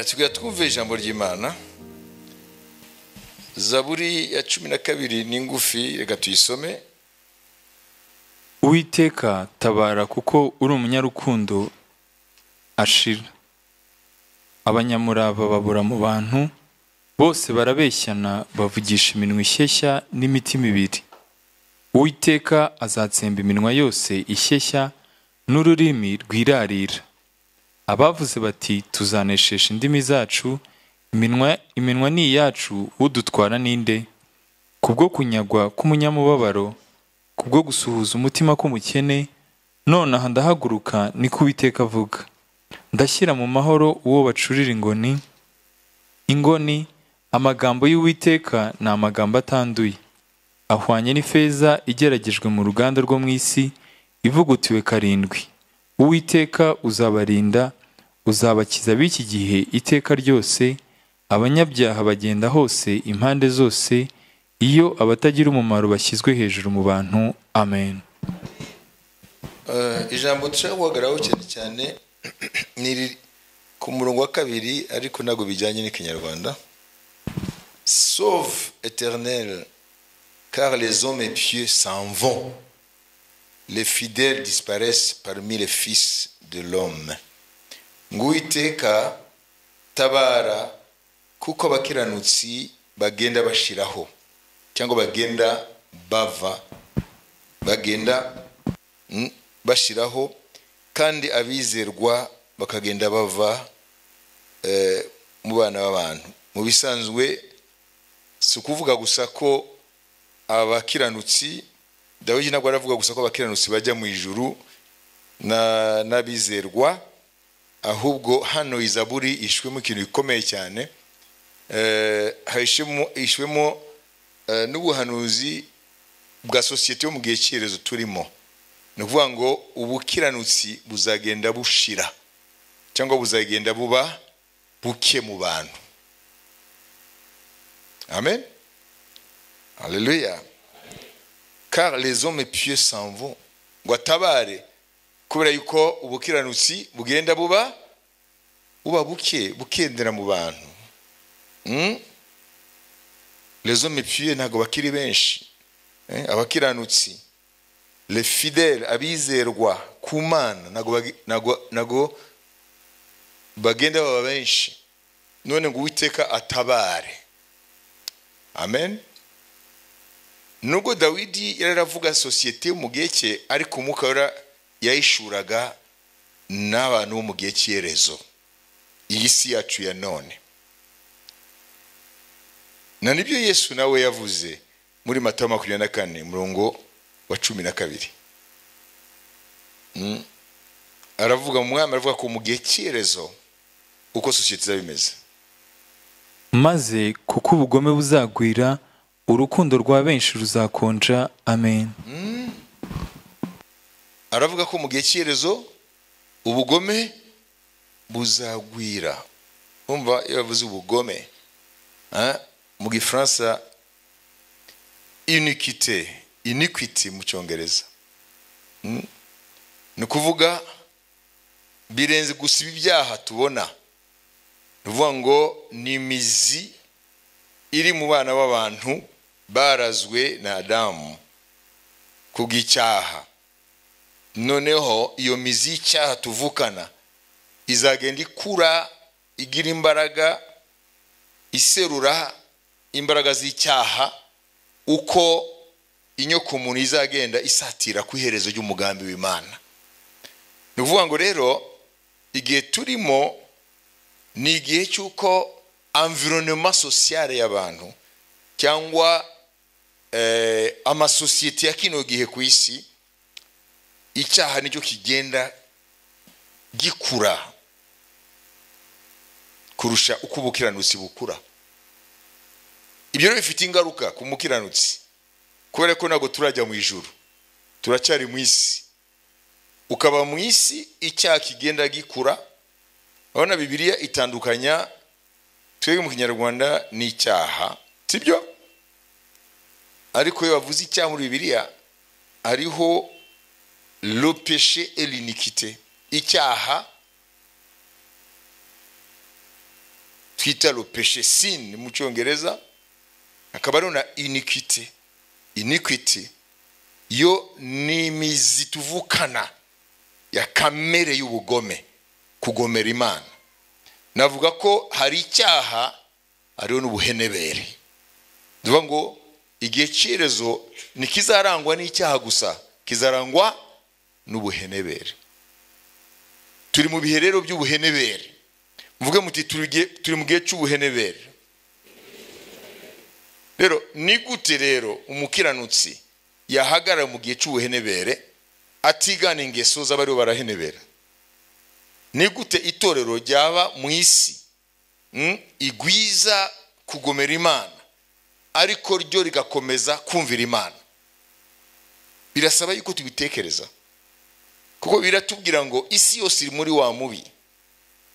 tujya twumva ijambo ry'imana zaburi ya cumi na kabiri ni ngufi reka tuyisome uwiteka tabara kuko uri umunyarukundo ashira abanyamurava babura mu bantu bose barabeshyana bavugisha iminwa ishyeshya n'imitima ibiri uwiteka azatsemba iminwa yose ishyeshya n'ururimi rwirarira abavuze bati tuzaneshesha indimi zacu iminwa iminwa ni iyacu udutwara ninde kubwo kunyagwa k'umunyamubabaro kubwo gusuhuza umutima k'umukene nonaha ndahaguruka niko uwiteka avuga ndashyira mu mahoro uwo bacurira ingoni ingoni amagambo y'uwiteka ni amagambo atanduye ahwanye n'ifeza igeragejwe mu ruganda rwo mu isi ivugutiwe karindwi uwiteka uzabarinda uzabakiza b'iki gihe iteka ryose abanyabyaha bagenda hose impande zose iyo abatagira umumaro bashyizwe hejuru mu bantu amen Eh, ijambo dushaka guhagararaho cyane cyane ni iriri ku murongo wa kabiri ariko ntabwo bijyanye n'ikinyarwanda sauve éternel car les hommes pieux s'en vont les fidèles disparaissent parmi les fils de l'homme ngo uwiteka tabara kuko abakiranutsi bagenda bashiraho cyangwa bagenda bava bagenda mm, bashiraho kandi abizerwa bakagenda bava eh, mu bana b'abantu mu bisanzwe si ukuvuga gusa ko abakiranutsi dawidi ntabwo aravuga gusa ko abakiranutsi bajya mu ijuru na- n'abizerwa ahubwo hano izaburi ishwemo ikintu gikomeye cyane Eh, hahishemo- ishwemo eh, n'ubuhanuzi bwa sosiyete yo mu gihe cyerezo turimo ni ukuvuga ngo ubukiranutsi buzagenda bushira cyangwa buzagenda buba buke mu bantu amen haleluya car les hommes pieux s'en vont ngo atabare kubera yuko ubukiranutsi bugenda buba buba buke bukendera mu bantu Mm? les hommes pieux ntabwo bakiri benshi Eh, abakiranutsi le fidèle abizerwa ku mana ntabwo bagi- ntabwo- ntabwo bagenda baba benshi none ngo uwiteka atabare amen nubwo dawidi yari aravuga sosiyete yo mu gihe cye ariko umwuka wera yayishuraga n'abantu bo mu gihe cyerezo iyi si yacu ya none na nibyo yesu nawe yavuze muri matayo makumyabiri na kane umurongo wa cumi na kabiri Mm. aravuga mu mwami aravuga ko mu gihe cyerezo uko sosiyete izaba imeze maze kuko ubugome buzagwira urukundo rwa benshi ruzakonja amen aravuga ko mu gihe cyerezo ubugome buzagwira umva iyo bavuze ubugome ah, mu gifaransa inikite iniquity mu cyongereza Mm. ni ukuvuga birenze gusa ibi byaha tubona ni ukuvuga ngo ni imizi iri mu bana b'abantu barazwe na adamu kubw'icyaha noneho iyo mizi y'icyaha tuvukana izagenda ikura igira imbaraga iserura imbaraga z'icyaha uko inyokomuntu izagenda isatira ku iherezo ry'umugambi w'imana ni ukuvuga ngo rero igihe turimo ni igihe cy'uko environnement sociale y'abantu cyangwa eh, amasosiyete ya kino gihe ku isi icyaha nicyo kigenda gikura kurusha uko ubukiranutsi bukura ibyo rero bifite ingaruka ku mukiranutsi kubera ko ntabwo turajya mu ijuru turacyari mu isi ukaba mu isi icyaha kigenda gikura urabona bibiliya itandukanya twebwe mu kinyarwanda n'icyaha sibyo ariko iyo bavuze icyaha muri bibiliya hariho le péché et l'iniquité icyaha twita le péché sin mu cyongereza hakaba hariho na iniquity iniquity yo ni imizi tuvukana ya kamere y'ubugome kugomera imana navuga ko hari icyaha hariho n'ubuhenebere tuvuga ngo igihe cyerezo ntikizarangwa n'icyaha gusa kizarangwa n'ubuhenebere turi mu bihe rero by'ubuhenebere muvuge muti turi mu gihe cy'ubuhenebere rero ni gute rero umukiranutsi yahagarara mu gihe cy'ubuhenebere atigana ingeso z'abariho barahenebera ni gute itorero ryaba mu isi igwiza kugomera imana ariko ryo rigakomeza kumvira imana birasaba yuko tubitekereza kuko biratubwira ngo isi yose iri muri wa mubi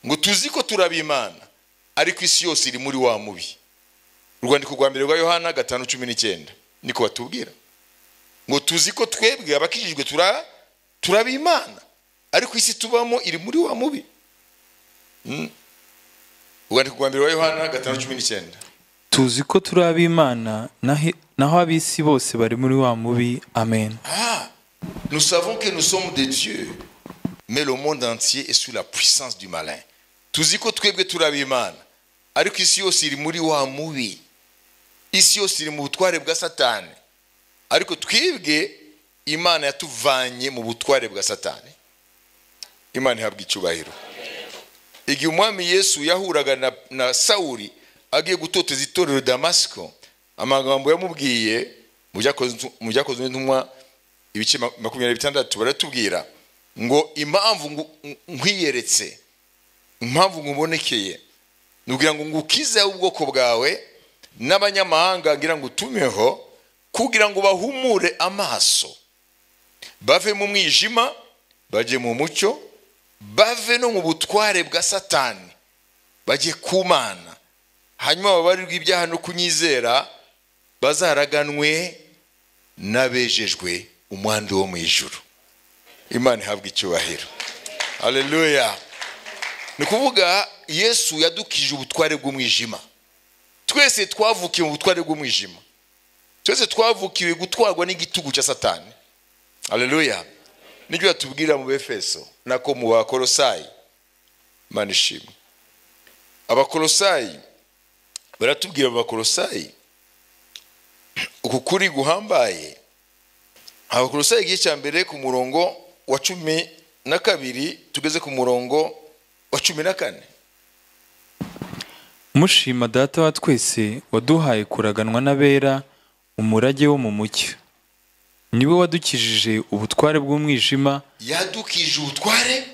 ngo tuzi ko turaba imana ariko isi yose iri muri wa mubi urwandiko rwa mbere rwa yohana gatanu cumi n'icyenda niko batubwira ngo tuzi ko twebwe abakijijwe turaba imana ariko isi tubamo iri muri wa mubi urwandiko rwa mbere wa yohana gatanu cumi n'icyenda tuzi ko turi ab'imana nahe- naho ab'isi bose bari muri wa mubi amen Ah, nous savons que nous sommes des dieux, mais le monde entier est sous la puissance du malin. tuzi ko twebwe turi ab'imana ariko isi yose iri muri wa mubi isi yose iri mu butware bwa satani ariko twebwe imana yatuvanye mu butware bwa satani imana ihabwa icyubahiro igihe umwami yesu yahuraga na, na sawuli agiye gutoteza itorero damasiko amagambo yamubwiye mu Byakozwe- mu byakozwe n'intumwa ibice ma- makumyabiri bitandatu baratubwira ngo impamvu ngu- nkwiyeretse impamvu nkubonekeye nubwira ngo ngukize ubwoko bwawe n'abanyamahanga ngira ngo utumeho kugira ngo bahumure amaso bave mu mwijima bajye mu mucyo bave no mu butware bwa satani bajye ku mana hanyuma babarirwe ibyaha no kunyizera bazaraganwe n'abejejwe umwandu wo mu ijuru imana ihabwa icyubahiro haleluya ni ukuvuga yesu yadukije ubutware bw'umwijima twese twavukiye mu butware bw'umwijima twese twavukiwe gutwarwa n'igitugu cya satani haleluya nibyo batubwira mu befeso nako mu bakorosayi imana ishimwe abakorosayi baratubwira mu bakorosayi uku kuri guhambaye abakorosayi igice cya mbere ku murongo wa cumi na kabiri tugeze ku murongo wa cumi na kane mushima data wa twese waduhaye kuraganwa n'abera umurage wo mu mucyo niwe wadukijije ubutware bw'umwijima yadukije ubutware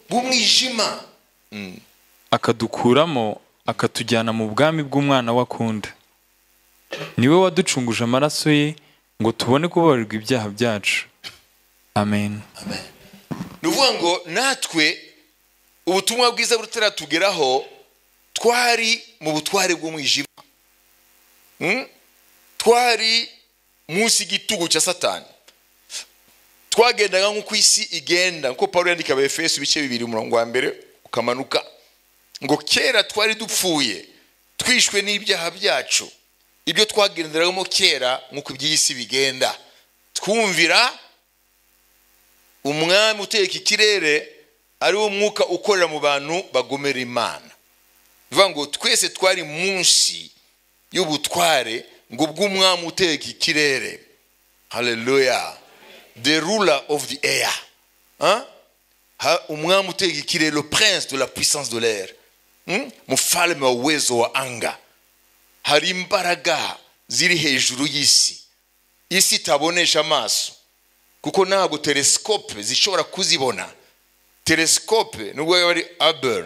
bw'umwijima akadukuramo akatujyana mu bwami bw'umwana we akunda niwe waducunguje amaraso ye ngo tubone kubabarirwa ibyaha byacu amen ni ukuvuga ngo natwe ubutumwa bwiza butaratugeraho twari mu butware bw'umwijima Mm? twari munsi y'igitugu cya satani twagendaga nk'uko isi igenda nk'uko paul yandika abefeso ibice bibiri umurongo wa mbere ukamanuka ngo kera twari dupfuye twishwe n'ibyaha byacu ibyo twagenderagamo kera nk'uko iby'iyi si bigenda twumvira umwami utegeka ikirere ari wo mwuka ukorera mu bantu bagomera imana bivuga ngo twese twari munsi y'ubutware ngo bw'umwami utegeka ikirere haleluya the ruler of the air Hein? Ha- umwami utegeka ikirere le prince de la puissance de l'air Hmm? mufalme wa uwezo wa anga hari imbaraga ziri hejuru y'isi isi itabonesha amaso kuko ntabwo telesikope zishobora kuzibona telesikope nubwo yaba ari abel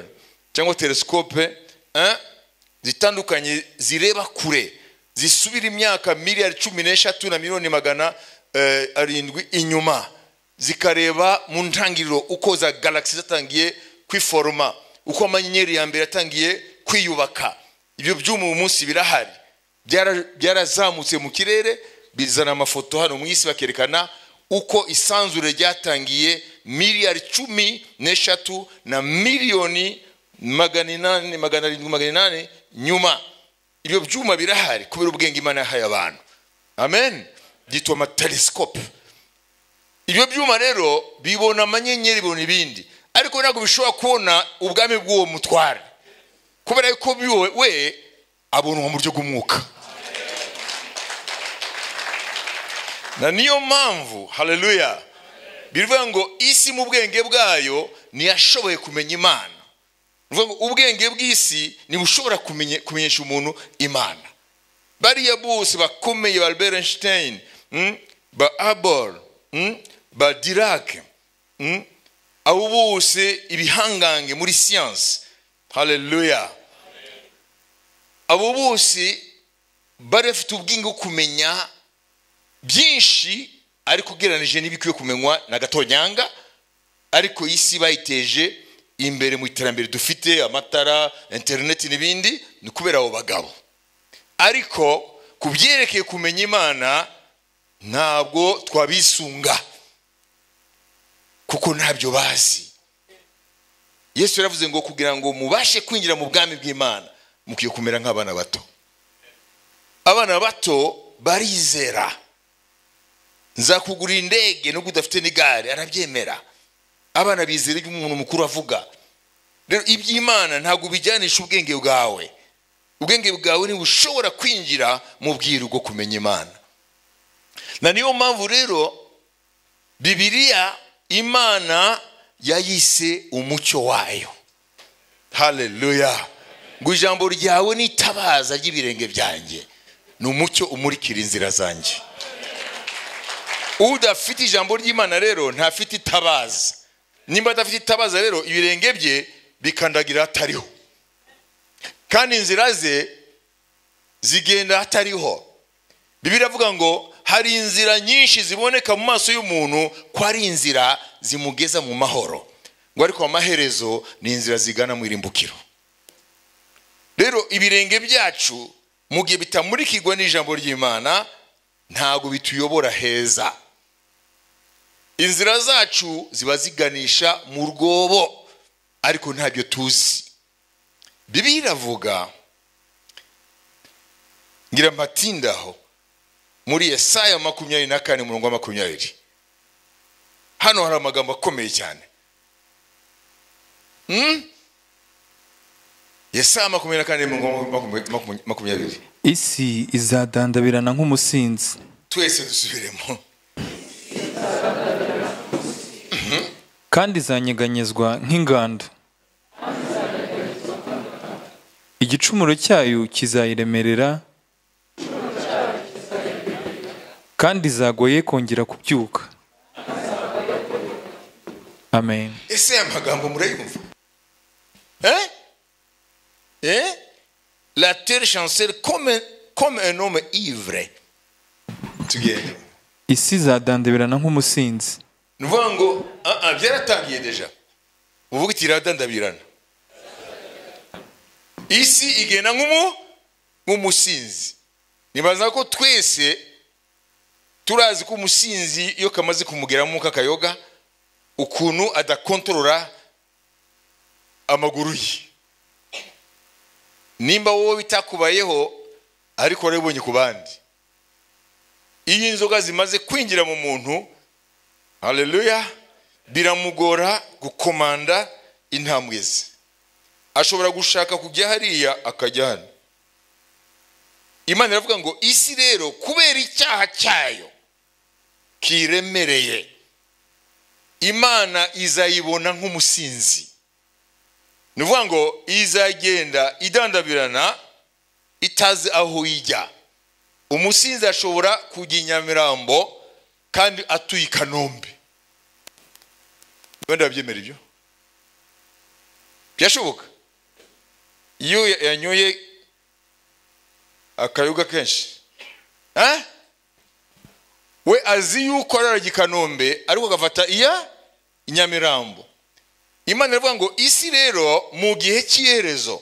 cyangwa telesikope eh, zitandukanye zireba kure zisubira imyaka miliyari cumi n'eshatu na miliyoni magana eh, arindwi inyuma zikareba mu ntangiriro uko za galagisi zatangiye kwiforoma uko amanyenyeri ya mbere yatangiye kwiyubaka ibyo byuma ubu munsi birahari Byara- byarazamutse mu kirere bizana amafoto hano mu isi bakerekana uko isanzure ryatangiye miliyari cumi n'eshatu na miliyoni magana inani magana arindwi magana inani nyuma ibyo byuma birahari kubera ubwenge imana yahaye abantu amen byitwa amatelesikope ibyo byuma rero bibona amanyenyeri bibona ibindi ariko ntabwo bishobora kubona ubwami bw'uwo mutware kubera yuko biwe we abona mu buryo bw'umwuka na niyo mpamvu haleluya bivuga ngo isi mu bwenge bwayo ntiyashoboye kumenya imana bivuga ngo ubwenge bw'isi ntibushobora kumenya- kumenyesha umuntu imana bariya bose bakomeye ba albert einstein mm, ba abol mm, ba dirake mm, abo bose ibihangange muri siyansi haleluya abo bose bari bafite ubwenge bwo kumenya byinshi ariko ugereranije n'ibikwiye kumenywa na gatonyanga ariko isi bayiteje imbere mu iterambere dufite amatara interineti n'ibindi ni kubera abo bagabo ariko ku byerekeye kumenya imana ntabwo twabisunga kuko ntabyo bazi yesu yaravuze ngo kugira ngo mubashe kwinjira mu bwami bw'imana mukwiye kumera nk'abana bato abana bato barizera nzakugurira indege nubwo udafite n'igare arabyemera abana bizera ibyo umuntu mukuru avuga rero iby'imana ntabwo ubijyanisha ubwenge bwawe ubwenge bwawe ntibushobora kwinjira mu bwiru bwo kumenya imana na niyo mpamvu rero bibiriya imana yayise umucyo wayo haleluya ngo ijambo ryawe ni itabaza ry'ibirenge byanjye ni umucyo umurikira inzira zanjye udafite ijambo ry'imana rero ntafite itabaza nimba adafite itabaza rero ibirenge bye bikandagira hatariho kandi inzira ze zigenda hatariho bibiri avuga ngo hari inzira nyinshi ziboneka mu maso y'umuntu ko ari inzira zimugeza mu mahoro ngo ariko amaherezo ni inzira zigana mu irimbukiro rero ibirenge byacu mu gihe bitamurikirwa n'ijambo ry'imana ntabwo bituyobora heza inzira zacu ziba ziganisha mu rwobo ariko ntabyo tuzi bibiliya iravuga ngira mpatindaho muri yesaya makumyabiri na kane umurongo wa makumyabiri hano hari amagambo akomeye cyane Hmm? yesaya makumyabiri na kane umurongo wa makumya- makumya- makumyabiri isi izadandabirana nk'umusinzi twese dusubiremo kandi izanyeganyezwa nk'ingando igicumuro cyayo kizayiremerera kandi izagoye kongera kubyuka amen ese aya magambo murayumva Eh? Eh? la terre chancelle comme, un- comme un homme ivre tugende isi izadandaberana nk'umusinzi ni ukuvuga ngo ah, ah, byaratangiye deja uvuga iti iradandabirana isi igenda nk'umu nk'umusinzi nibaza ko twese turazi ko umusinzi iyo kamaze kumugeramo kakayoga ukuntu adakontorora amaguru ye nimba wowe bitakubayeho ariko warabibonye ku bandi iyo inzoga zimaze kwinjira mu muntu haleluya biramugora gukomanda intambwe ze ashobora gushaka kujya hariya akajya hano imana iravuga ngo isi rero kubera icyaha cyayo kiremereye imana izayibona nk'umusinzi ni ukuvuga ngo izagenda idandabirana itazi aho ijya umusinzi ashobora kujya i nyamirambo kandi atuye i kanombe wenda babyemera ibyo byashoboka iyo ya- yanyoye akayoga kenshi Eh? we azi yuko araraga i kanombe ariko agafata iya i nyamirambo imana iravuga ngo isi rero mu gihe cy'iherezo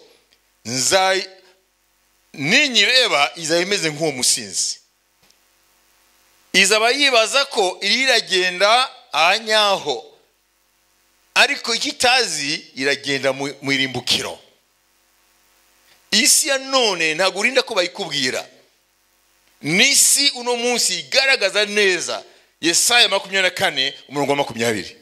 nzayi ninyireba izaba imeze nk'uwo musinzi izaba yibaza ko iragenda ahanyaho ariko icyo itazi iragenda mu mu irimbukiro isi ya none ntabwo urinda ko bayikubwira ni isi uno munsi igaragaza neza yesaya makumyabiri na kane umurongo wa makumyabiri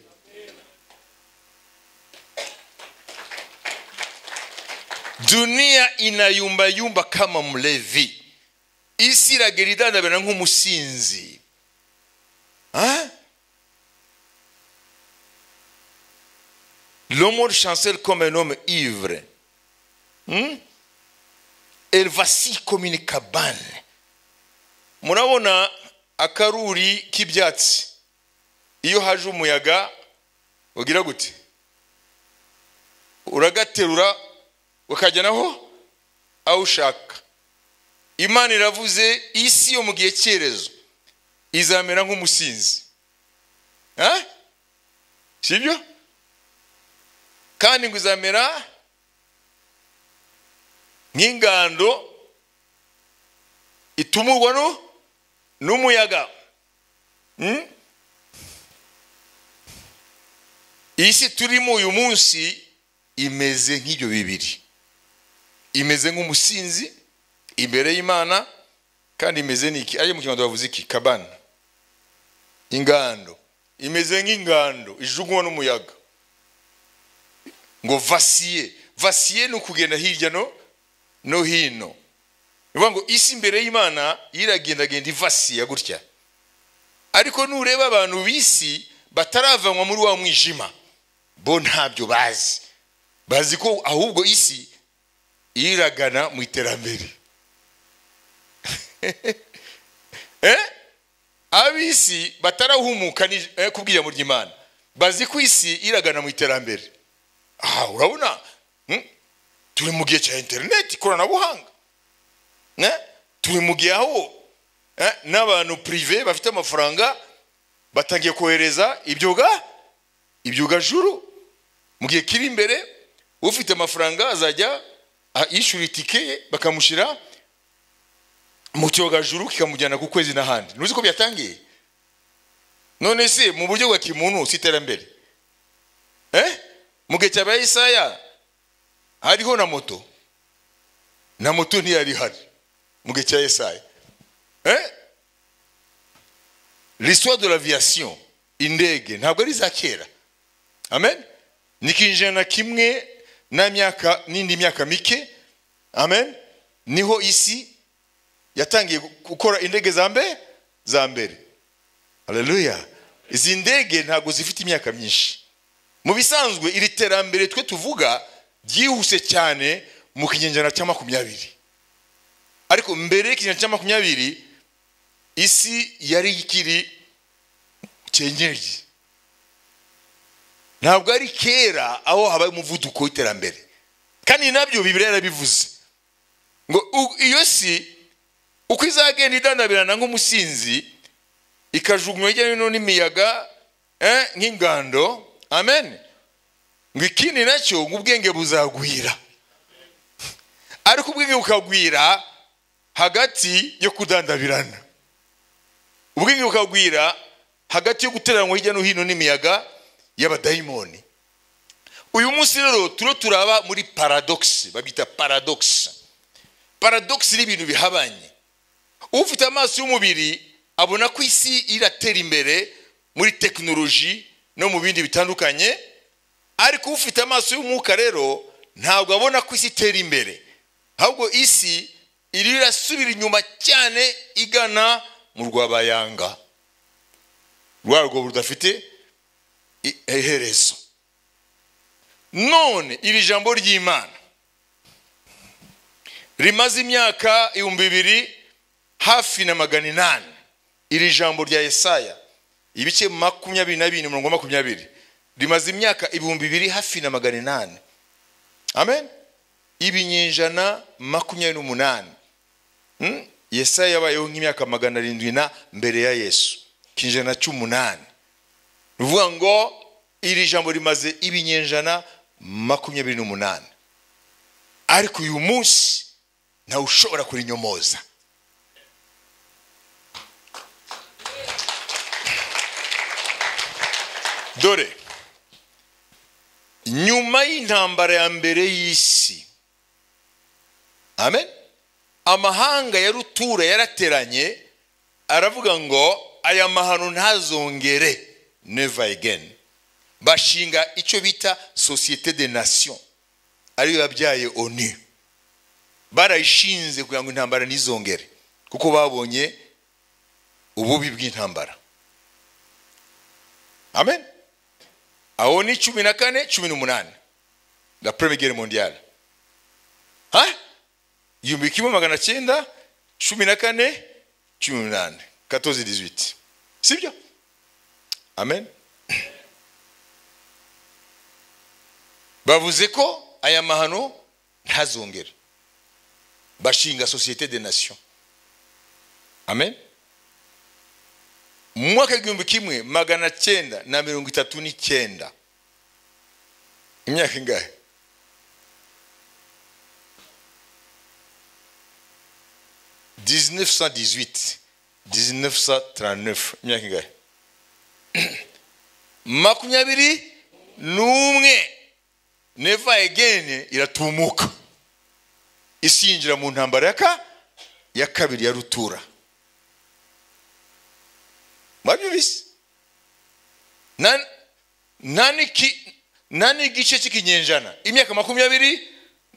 dunia inayumbayumba kama mlevi isi iragerindandabira nk'umusinzi Hein? Le monde chancelle comme un homme ivre. Hmm? Elle vacille comme une cabane. Murabona akaruri k'ibyatsi. Iyo haje umuyaga ugira gute? Uragaterura ukajya naho aho ushaka. Imana iravuze isi yo mu gihe cyerezo izamera nk'umusinzi. Hein? Sibyo? kandi ngo izamera nk'ingando itumurwa nu- n'umuyaga Hmm? isi turimo uyu munsi imeze nk'ibyo bibiri imeze nk'umusinzi imbere y'imana kandi imeze n'iki aje mu kinyarwanda bavuze iki kabana ingando imeze nk'ingando ijugunywa n'umuyaga ngo vasiye vasiye ni ukugenda hirya no no hino ni ukuvuga ngo isi imbere y'imana iragendagenda ivasiye gutya ariko nureba abantu b'isi bataravanwa muri wa mwijima bo ntabyo bazi bazi ko ahubwo isi iragana mu iterambere Eh? ab'isi batarahumuka ni- eh, ku bw'iryamo ry'imana bazi ko isi iragana mu iterambere aha urabona hmm? turi mu gihe cya interineti ikoranabuhanga Ne? turi mu gihe aho eh, n'abantu purive bafite amafaranga batangiye kohereza ibyoga ibyogajuru mu gihe kiri imbere ufite amafaranga azajya ah, yishyura itike ye bakamushyira mu cyogajuru kikamujyana ku kwezi n'ahandi ntuzi ko byatangiye none se mu buryo bwa kimuntu si iterambere eh? mu gihe cya ba Yesaya hariho na moto na moto ntiyari ihari mu gihe cya Yesaya eh? l'histoire de l'aviation indege ntabwo ari iza kera amen ni ikinyejana na kimwe na myaka n'indi myaka mike amen niho isi yatangiye gukora indege za mbere za mbere haleluya izi ndege ntabwo zifite imyaka myinshi mu bisanzwe iri terambere twe tuvuga ryihuse cyane mu kinyejana cya makumyabiri ariko mbere y'ikinyejana cya makumyabiri isi yari ikiri cyenyeri ntabwo ari kera aho habaye umuvuduko w'iterambere kandi nabyo bibiriya yarabivuze ngo u- iyo si uko izagenda idandabirana nk'umusinzi ikajugunywa hirya no hino n'imiyaga eh, nk'ingando amen ngo ikindi nacyo ngo ubwenge buzagwira ariko ubwenge bukagwira hagati yo kudandabirana ubwenge bukagwira hagati yo guteranwa hirya no hino n'imiyaga y'abadayimoni uyu munsi rero turo turaba muri paradogisi babyita paradogisi paradogisi ni ibintu bihabanye ufite amaso y'umubiri abona ko isi iratera imbere muri tekinoloji no mu bindi bitandukanye ariko ufite amaso y'umwuka rero ntabwo abona ko isi itera imbere ahubwo isi iri irasubira inyuma cyane igana mu rwabayanga rwarwo rudafite i- iherezo none iri jambo ry'imana rimaze imyaka ibihumbi bibiri hafi na magana inani iri jambo rya yesaya ibice makumyabiri na bine umurongo wa makumyabiri rimaze imyaka ibihumbi bibiri hafi na magana inani amen ibinyejana makumyabiri n'umunani Hmm? yesaya yabayeho nk'imyaka magana arindwi na mbere ya yesu ikinyejana cy'umunani ni ukuvuga ngo iri jambo rimaze ibinyejana makumyabiri n'umunani ariko uyu munsi ntawe ushobora kurinyomoza dore nyuma y'intambara ya mbere y'isi amen amahanga ya rutura yarateranye aravuga ngo aya mahano ntazongere never again bashinga icyo bita sosiyete de nation ariyo yabyaye onu barayishinze kugira ngo intambara ntizongere kuko babonye ububi bw'intambara amen aho ni cumi na kane cumi n'umunani la première guerre mondiale ha igihumbi kimwe magana cyenda cumi na kane cumi n'umunani katozi dizwiti sibyo amen bavuze ko aya mahano ntazongere bashinga sosiyete de nation amen mu mwaka w'igihumbi kimwe magana cyenda na mirongo itatu n'icyenda imyaka ingahe dizinefu sa dizwiti dizinefu sa taranefu imyaka ingahe makumyabiri n'umwe neva egeni iratumuka isi yinjira mu ntambara yaka ya kabiri ya rutura mwabyumvise nta n'igice cy'ikinyejana imyaka makumyabiri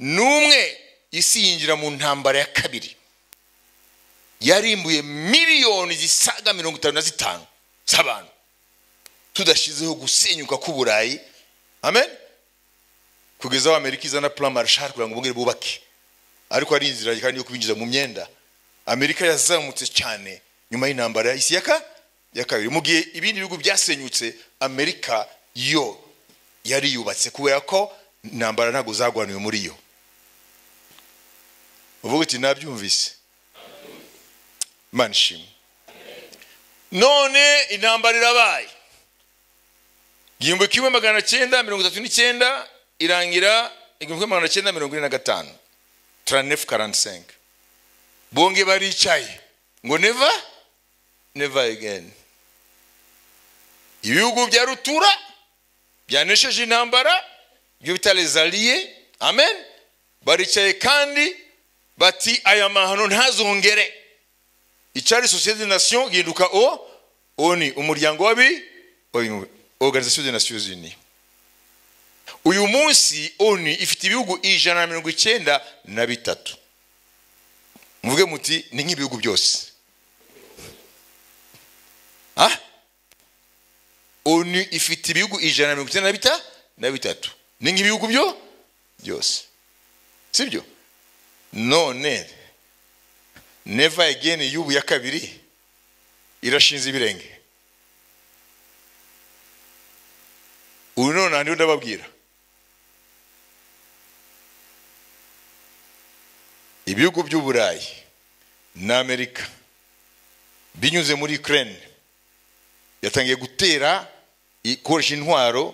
n'umwe isi yinjira mu ntambara ya kabiri yarimbuye miliyoni zisaga mirongo itanu na zitanu z'abantu tudashyizeho gusenyuka k'uburayi amen kugeza aho amerika izana plan marshal kugira ngo bongere bubake ariko ari inzira kandi yo kubinjiza mu myenda amerika yazamutse cyane nyuma y'intambara ya isi yaka ya kabiri mu gihe ibindi bihugu byasenyutse amerika yo yari yubatse kubera ko intambara ntabwo zagwaniwe muri yo uvuga uti nabyumvise mana ishimwe none intambara irabaye igihumbi kimwe magana cyenda mirongo itatu n'icyenda irangira igihumbi kimwe magana cyenda mirongo ine na gatanu turanefu karantisenke bonge baricaye ngo neva neva egeni ibihugu bya rutura byanesheje intambara ibyo bita rezaliye amen baricaye kandi bati aya mahano ntazongere icyari sosiyete nasiyo gihinduka o o ni umuryango w'abi oruganizasiyo de nasiyo zini uyu munsi onu ifite ibihugu ijana na mirongo icyenda na bitatu muvuge muti ni nk'ibihugu byose onu ifite ibihugu ijana na mirongo icyenda na bitatu ni nk'ibihugu byo byose sibyo none neva egeni y'ubu ya kabiri irashinze ibirenge ubu none ntabwo ndababwira ibihugu by'uburayi na amerika binyuze muri ukraine yatangiye gutera ikoresha intwaro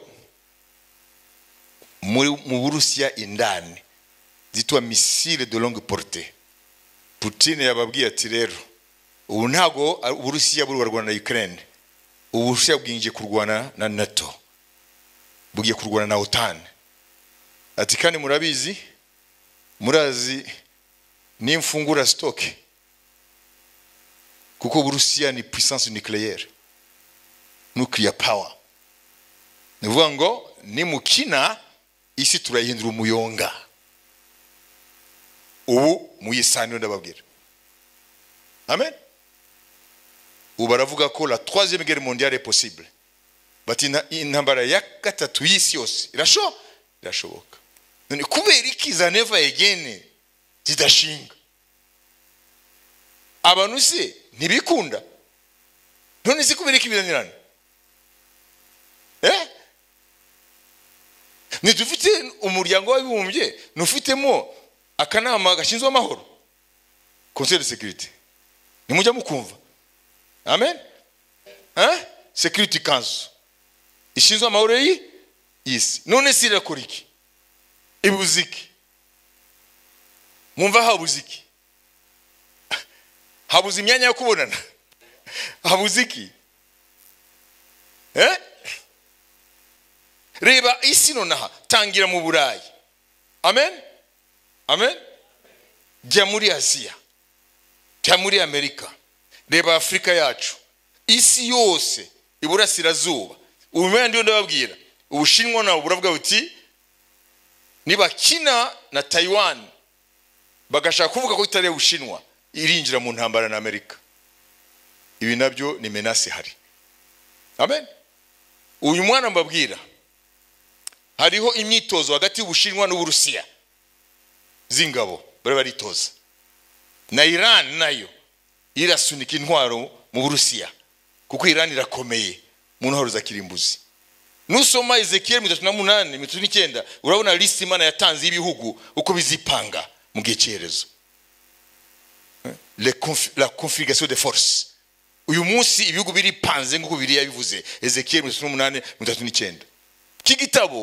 mu burusiya indani zitwa misile de longue porte putine yababwiye ati rero ubu ntabwo uburusiya buri kurwana na ukraine uburusiya bwinjiye kurwana na nato bugiye kurwana na otani ati kandi murabizi murazi nimfungura sitoke kuko uburusiya ni puissance nucléaire nuclear power ni ukuvuga ngo nimukina isi turayihindura umuyonga ubu muyisanire ndababwira amen ubu baravuga ko la troisième guerre mondiale est possible bati intambara ya gatatu y'isi yose irasho irashoboka none kubera iki za neva egene zidashinga abantu se ntibikunda none se kubera ikibizanirana eh ntidufite umuryango w'abibumbye ntufitemo akanama gashinzwe amahoro conseil de sécurité nimujya mukumva amen eh security council ishinzwe amahoro y'isi none se irakora iki ibuze iki mwumva habuze iki habuze imyanya yo kubonana habuze iki reba isi nonaha tangira mu burayi amen amen jya muri aziya jya muri amerika reba afurika yacu isi yose iburasirazuba ubimenya ndiyo ndababwira ubushinwa nawe buravuga buti nibakina na tayiwani bagashaka kuvuga ko itari ubushinwa irinjira mu ntambara na amerika ibi nabyo ni menasi hari amen uyu mwana mbabwira hariho imyitozo hagati y'ubushinwa n'uburusiya z'ingabo bari baritoza na irani nayo irasunika intwaro mu burusiya kuko irani irakomeye mu ntwaro za kirimbuzi nusoma ezekiyeli mirongo itatu na munani mirongo itatu n'icyenda urabona lisiti imana yatanze y'ibihugu uko bizipanga mu gihe cyerezo Le conf- la configuration de force uyu munsi ibihugu biripanze nk'uko biriya bivuze ezekiyeli mirongo itatu n'umunani mirongo itatu n'icyenda iki gitabo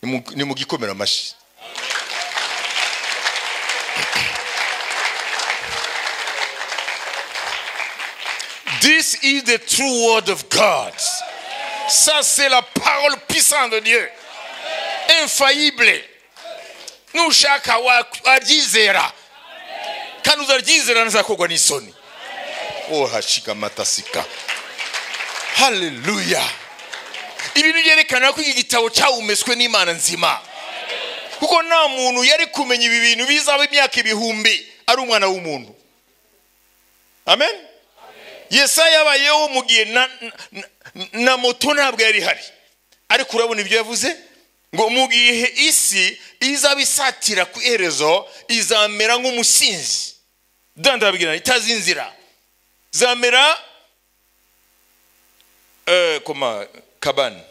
ni mu- ni mu gikomera amashyi This is the true word of God. Ça, c'est la parole puissante de Dieu. Infaillible. Nushaka waryizera. Kandi uzaryizera nzakogwa n'isoni. Oh, hashika matasika. Hallelujah. Ibintu byerekana ko iki gitabo cyawumeswe n'Imana nzima. Kuko nta muntu yari kumenya ibi bintu bizaba imyaka ibihumbi ari umwana w'umuntu. Amen. yesaya yabayeho mu gihe na, na, na moto ntabwo yari ihari ariko urabona ibyo yavuze ngo mu gihe isi izaba isatira ku iherezo izamera nk'umusinzi dandabwirana itazi inzira zamera eh, koma kabani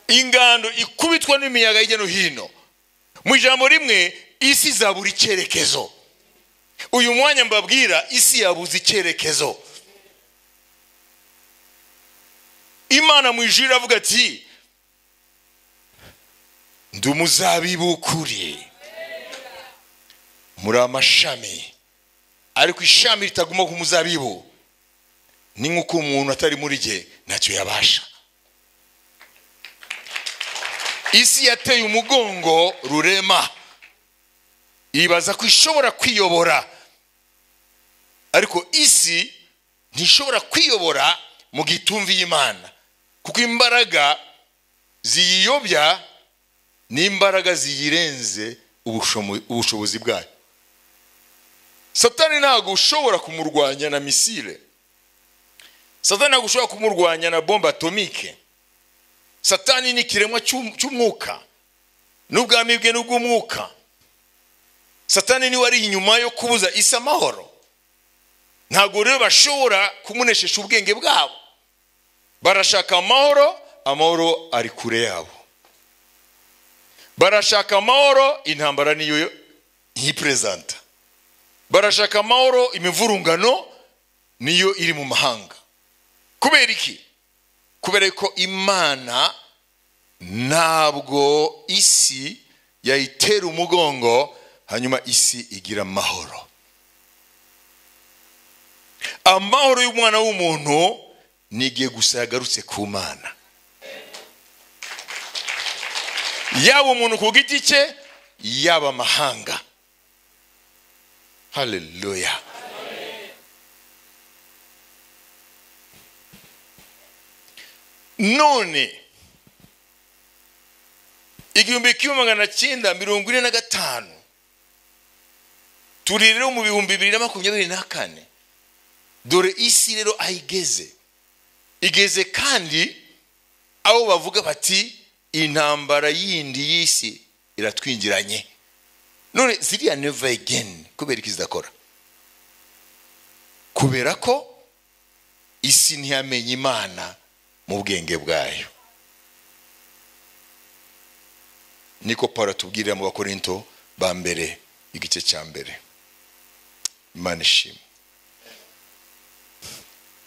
ingando ikubitwa n'imiyaga hirya no hino mu ijambo rimwe isi izabura icyerekezo uyu mwanya mbabwira isi yabuze icyerekezo imana mu ijuru iravuga ati ndi umuzabibu ukuriye muri amashami ariko ishami ritaguma ku muzabibu ni nk'uko umuntu atari muri jye ntacyo yabasha isi yateye umugongo rurema ibaza ko ishobora kwiyobora ariko isi ntishobora kwiyobora mu gihe itumviye imana kuko imbaraga ziyiyobya n'imbaraga ziyirenze ubushomo- ubushobozi bwayo satani ntabwo ushobora kumurwanya na misile satani ntabwo ushobora kumurwanya na bombe atomike satani ni ikiremwa cy'um- cy'umwuka n'ubwami bwe n'ubw'umwuka satani niwe ari inyuma yo kubuza isi amahoro ntabwo rero bashobora kumuneshisha ubwenge bwabo barashaka amahoro amahoro ari kure yabo barashaka amahoro intambara niyo yiperezanta barashaka amahoro imivurungano niyo iri mu mahanga kubera iki kubera ko imana ntabwo isi yayitera umugongo hanyuma isi igira amahoro amahoro y'umwana w'umuntu ni igihe gusa yagarutse ku mana yaba umuntu ku giti cye yaba amahanga haleluya none igihumbi kimwe magana cyenda mirongo ine na gatanu turi rero mu bihumbi bibiri na makumyabiri na kane dore isi rero aho igeze igeze kandi aho bavuga bati intambara yindi y'isi iratwinjiranye none ziriya neva egeni kubera iki zidakora kubera ko isi ntiyamenye imana mu bwenge bwayo niko pawulo atubwirira mu bakorinto ba mbere igice cya mbere imana ishimwe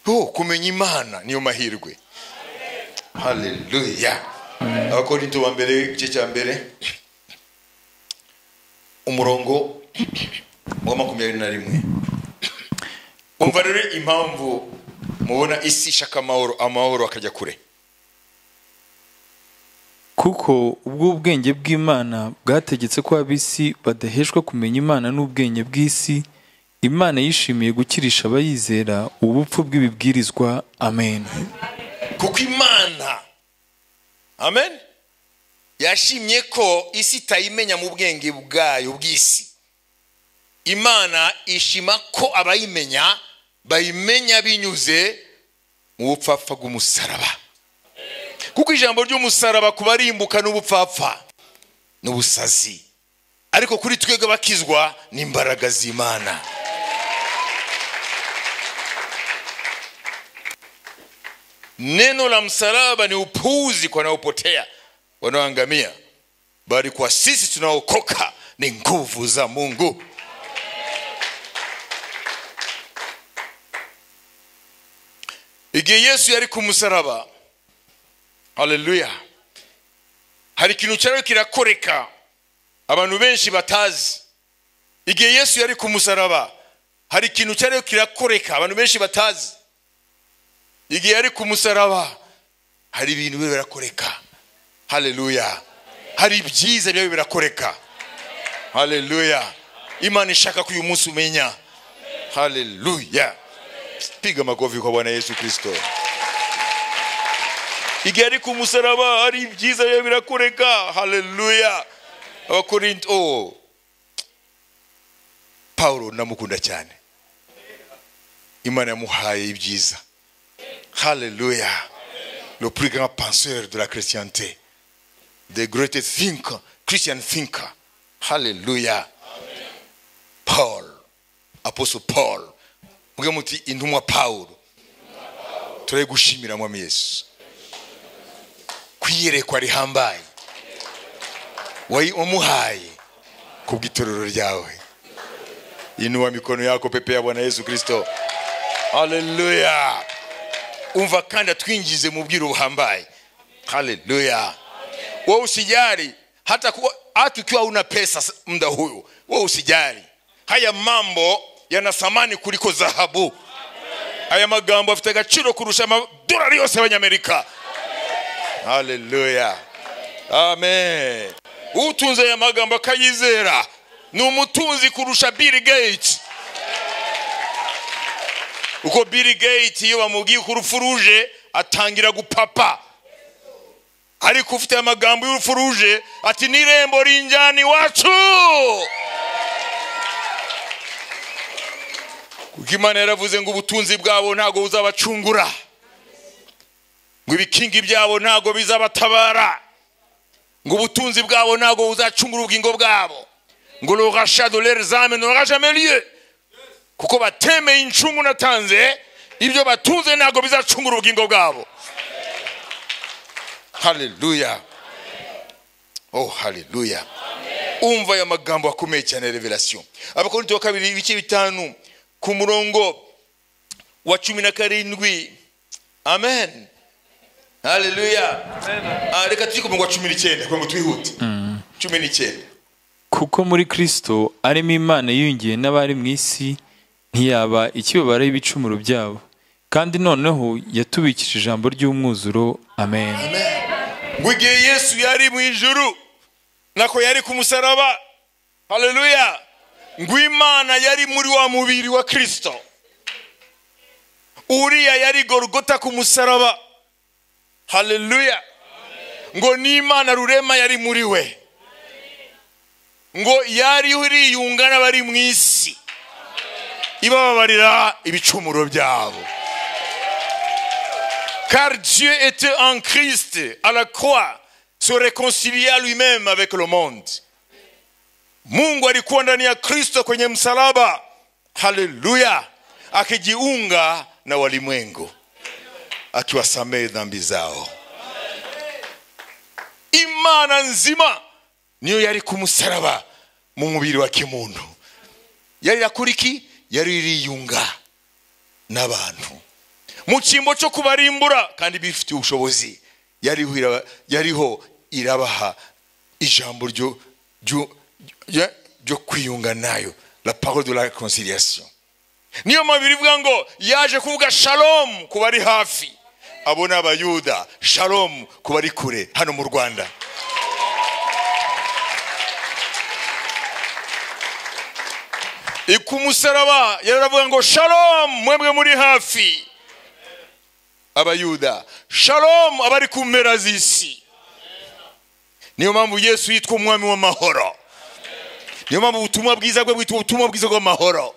oh, kumenya imana niyo mahirwe haleluya abakorinto ba mbere igice cya mbere umurongo wa makumyabiri na rimwe umva rero impamvu mubona isi ishaka amahoro amahoro akajya kure kuko ubwo ubwenge bw'imana bwategetse ko ab'isi badaheshwa kumenya imana n'ubwenge bw'isi imana yishimiye gukirisha abayizera ubupfu bw'ibibwirizwa amen kuko imana amen yashimye ko isi itayimenya mu bwenge bwayo bw'isi imana ishima ko abayimenya bayimenya binyuze mu bupfapfa bw'umusaraba kuko ijambo ry'umusaraba ku barimbuka n'ubupfapfa n'ubusazi ariko kuri twebwe bakizwa n'imbaraga z'imana neno la msalaba ni upuuzi kwa wanaopotea wanaoangamia bali kwa sisi tunaokoka ni nguvu za mungu igihe yesu yari ku musaraba haleluya hari ikintu cyari kirakoreka abantu benshi batazi igihe yesu yari ku musaraba hari ikintu cyari kirakoreka abantu benshi batazi igihe ari ku musaraba hari ibintu biba birakoreka haleluya hari ibyiza biba birakoreka haleluya imana ishaka ko uyu munsi umenya haleluya piga amakofi kwa bwana yesu kirisito igihe ari ku musaraba hari ibyiza biba birakoreka haleluya abakorinto oh. pawulo ndamukunda cyane imana yamuhaye ibyiza Hallelujah. Le plus grand penseur de la chrétienté. The greatest thinker, Christian thinker. Hallelujah. Paul, apostle Paul. Mwe muti intumwa Paul. Turaye gushimira mwami Yesu. Kwiyerekwa rihambaye. Wamuhaye kubw'itorero ryawe. Inua mikono yako pepe ya Bwana Yesu Kristo. Hallelujah. umva kandi atwinjize mu bwiro buhambaye haleluya wewe usijali hata, kuwa, hata ukiwa una pesa muda huyu wewe usijali haya mambo yana thamani kuliko dhahabu haya magambo afite agaciro kurusha amadolari yose y'abanyamerika haleluya amen utunze aya magambo akayizera ni umutunzi kurusha bill gates uko bill gates iyo bamubwiye ko urupfu ruje atangira gupapa ariko ufite amagambo y'urupfu ruje ati n'irembo rinjyana iwacu kuko imana yaravuze ngo ubutunzi bwabo ntabwo buzabacungura ngo ibikingi byabo ntabwo bizabatabara ngo ubutunzi bwabo ntabwo buzacungura ubugingo bwabo ngo rorasha dorere zame n'ora jameliye kuko batemeye incungu natanze ibyo batunze ntabwo bizacungura ubugingo bwabo haleluya oh haleluya umva aya magambo akomeye cyane revelation abakorinto wa kabiri ibice bitanu ku murongo wa cumi na karindwi amen haleluya Ah, reka tujye ku murongo wa cumi n'icyenda kugira ngo twihute cumi n'icyenda kuko muri kristo arimo imana yiyongiye n'abari mu isi ntiyaba ikibabaraho ibicumuro byabo kandi noneho yatubikije ijambo ry'umwuzuro amen ngo igihe yesu yari mu ijuru nako yari ku musaraba haleluya ngo imana yari muri wa mubiri wa kirisito uriya yari gorogota ku musaraba haleluya ngo n'imana rurema yari muri we ngo yari uriyunga n'abari mu isi ibababarira ibicumuro byabo car dieu était en christ à la croix se réconcilia lui-même avec le monde mungu alikuwa ndani ya kristo kwenye msalaba haleluya akijiunga na walimwengu akiwasamehe dhambi zao imana nzima niyo yari ku musaraba mu mubiri wa kimuntu yari yakuriki yari iriyunga n'abantu mu cyimbo cyo kubarimbura kandi bifitiye ubushobozi yariho iraba- yariho irabaha ijambo ryo ryo- ryo- ryo kwiyunga nayo la parole de la reconciliation niyo mabiri ivuga ngo yaje kuvuga shalom ku bari hafi abo ni abayuda shalom ku bari kure hano mu rwanda ikumusaraba yaravuga ngo shalomu mwebwe muri hafi abayuda shalomu abari ku mpera z'isi niyo mpamvu yesu yitwa umwami w'amahoro niyo mpamvu ubutumwa bwiza bwe bwitwa ubutumwa bwiza bw'amahoro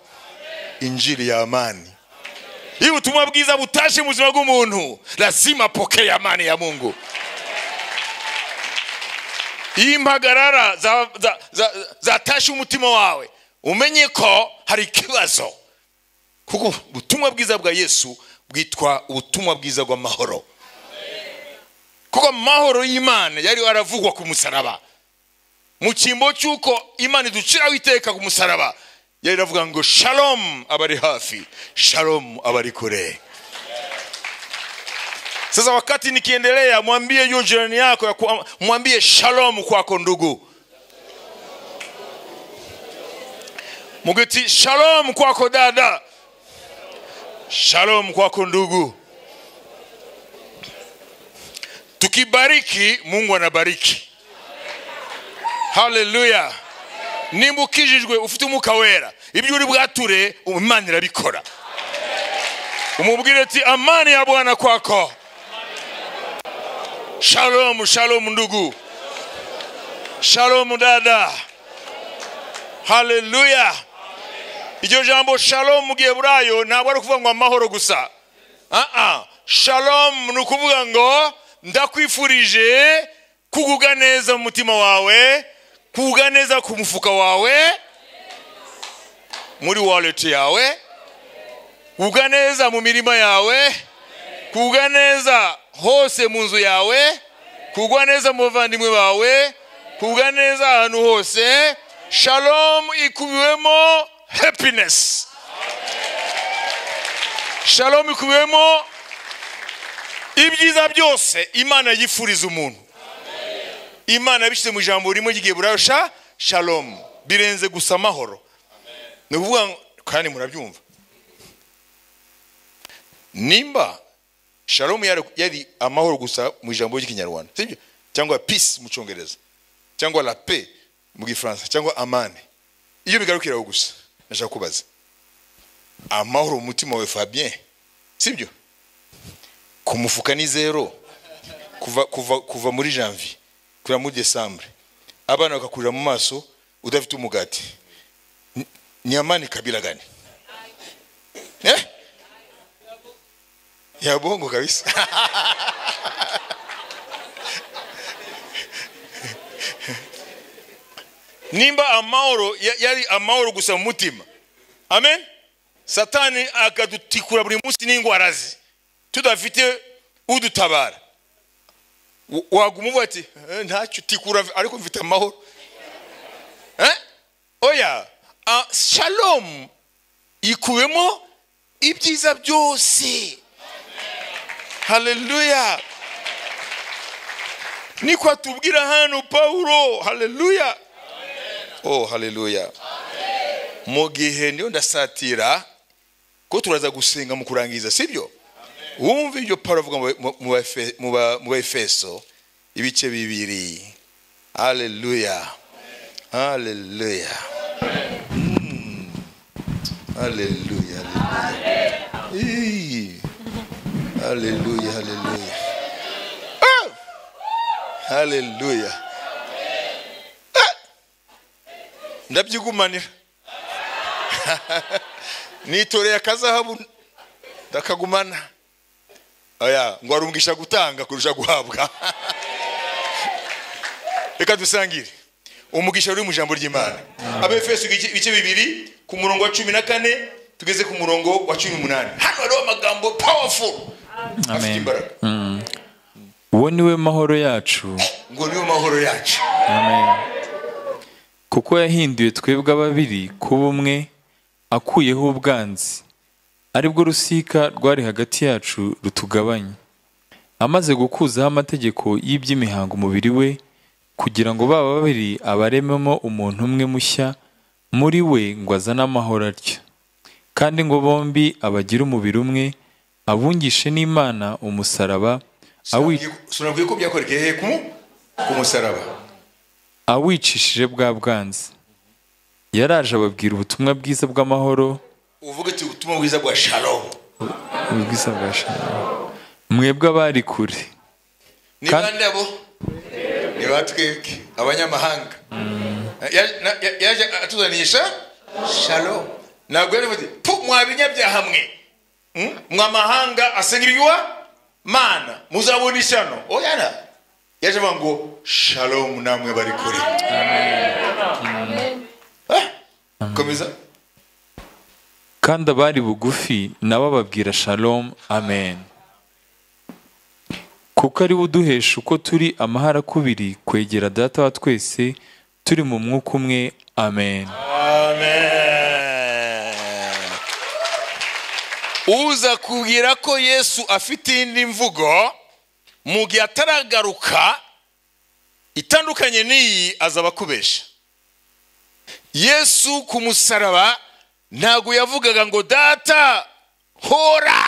injiri ya amani iyo ubutumwa bwiza butashe mu buzima bw'umuntu lazima pokea amani ya mungu iyo impagarara za- za- za- zatashe umutima wawe umenye ko hari ikibazo kuko ubutumwa bwiza bwa yesu bwitwa ubutumwa bwiza bw'amahoro kuko amahoro y'imana yari aravugwa ku musaraba mu cyimbo cy'uko imana iduciraho iteka ku musaraba yari iravuga ngo shalomu abari hafi shalomu abari kure sasa wakati nikiendelea mwambie yu jirani yako ya kuwa- mwambie shalomu kwako ndugu mugiti shalomu kwako dada shalomu kwako ndugu tukibariki mungu anabariki haleluya nimba ukijijwe ufite umwuka wera ibyo uri bwature imana irabikora umubwire ati amani ya bwana kwako Shalom, shalom ndugu. Shalom dada. Haleluya. Iryo jambo shalom mu Giheburayo ntabwo ari ukuvuga ngo amahoro gusa. Ah ah. Shalom ni ukuvuga ngo ndakwifurije kugubwa neza mu mutima wawe, kugubwa neza ku mufuka wawe, muri wallet yawe, kugubwa neza mu mirima yawe, kugwa neza hose mu nzu yawe kugwa neza mu bavandimwe bawe kugwa neza ahantu hose shalomu ikubiwemo happiness shalomu ikubiwemo ibyiza byose imana yifuriza umuntu imana yabishyize mu ijambo rimwe ry'igiheburayo sha shalomu birenze gusa amahoro ni ukuvuga ngo- kandi murabyumva nimba shalomu yari, yari amahoro gusa mu ijambo ry'ikinyarwanda sibyo cyangwa peace mu cyongereza cyangwa la paix mu gifaransa cyangwa amani iyo bigarukira aho gusa nashaka kubaza amahoro mu mutima wawe fabien sibyo ku mufuka ni zero kuva, kuva, kuva muri janvier kugera muri desambre abana bakakurira mu maso udafite umugati Ni- ni amani kabila gani eh? ya bongo kabisa nimba amahoro ya- yari amahoro gusa mu mutima amen satani akadutikura buri munsi n'indwara ze tudafite udutabara W- waguma uvuga ati "Eh, ntacyo tikura ariko mfite amahoro Eh? oya ah, shalom ikubemo ibyiza byose haleluya niko atubwira hano pawulo haleluya oh haleluya mu gihe niyo ndasatira ko turaza gusenga mu kurangiza sibyo wumva ibyo pawulo avuga mu- mu- mu Efe- mu ba- mu efeso ibice bibiri haleluya haleluya Mm. haleluya haleluya Ih. Hallelujah, hallelujah. Ah! Hallelujah. Ah! Ndabyigumanira. Nitoreye akazahabu ndakagumana. Oya, ngo arungisha gutanga kurusha guhabwa. Reka dusangire. Umugisha uri mu ijambo ry'Imana. Abefeso igice- ibice bibiri ku murongo wa cumi na kane tugeze ku murongo wa cumi n'umunani. Hano hariho amagambo powerful. afite amen imbaraga uwo ni we mahoro yacu ngo niyo mahoro yacu kuko yahinduye twebwe ababiri kuba umwe akuyeho ubwanzi aribwo rusika rwari hagati yacu rutugabanya amaze gukuzaho amategeko y'iby'imihango umubiri we kugira ngo baba babiri abarememo umuntu umwe mushya muri we ngo azane amahoro atyo kandi ngo bombi abagire umubiri umwe abungishe n'imana umusaraba awi- sinabwiye ko byakorekeye he ku ku musaraba awicishije bwa bwanzi yaraje ababwira ubutumwa bwiza bw'amahoro uvuga uti ubutumwa bwiza bwa shalomu ubwiza bwa shalom mwebwe abari kure ni Kandi- bande abo ni ba twebwe abanyamahanga Ya- na- ya- yaje atuzaniisha shalomu ntabwo yari avuze pu mwabinyabyaha mwe Hmm? mwamahanga asengirirwa mana muzabona ishyano oyana yaje avuga ngo shalomu namwe bari kure Ah, komeza kandi abari bugufi nabo babwira shalom amen kuko ari we uduhesha uko turi amahara akubiri kwegera data wa twese turi mu mwuka umwe amen amen uza kubwira ko yesu afite indi mvugo mu gihe ataragaruka itandukanye n'iyi azaba akubesha yesu ku musaraba ntabwo yavugaga ngo data hora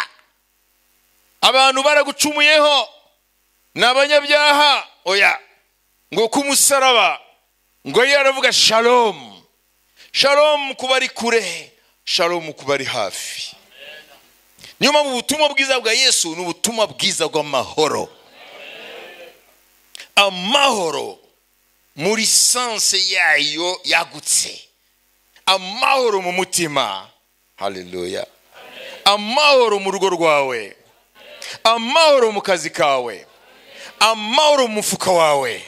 abantu baragucumuyeho ni abanyabyaha oya ngo ku musaraba ngo yari aravuga shalomu shalomu ku bari kure shalomu ku bari hafi niyo mpamvu ubutumwa bwiza bwa yesu ni ubutumwa bwiza bw'amahoro amahoro muri sanse yayo yagutse amahoro mu mutima haleluya amahoro mu rugo rwawe amahoro mu kazi kawe amahoro mu mufuka wawe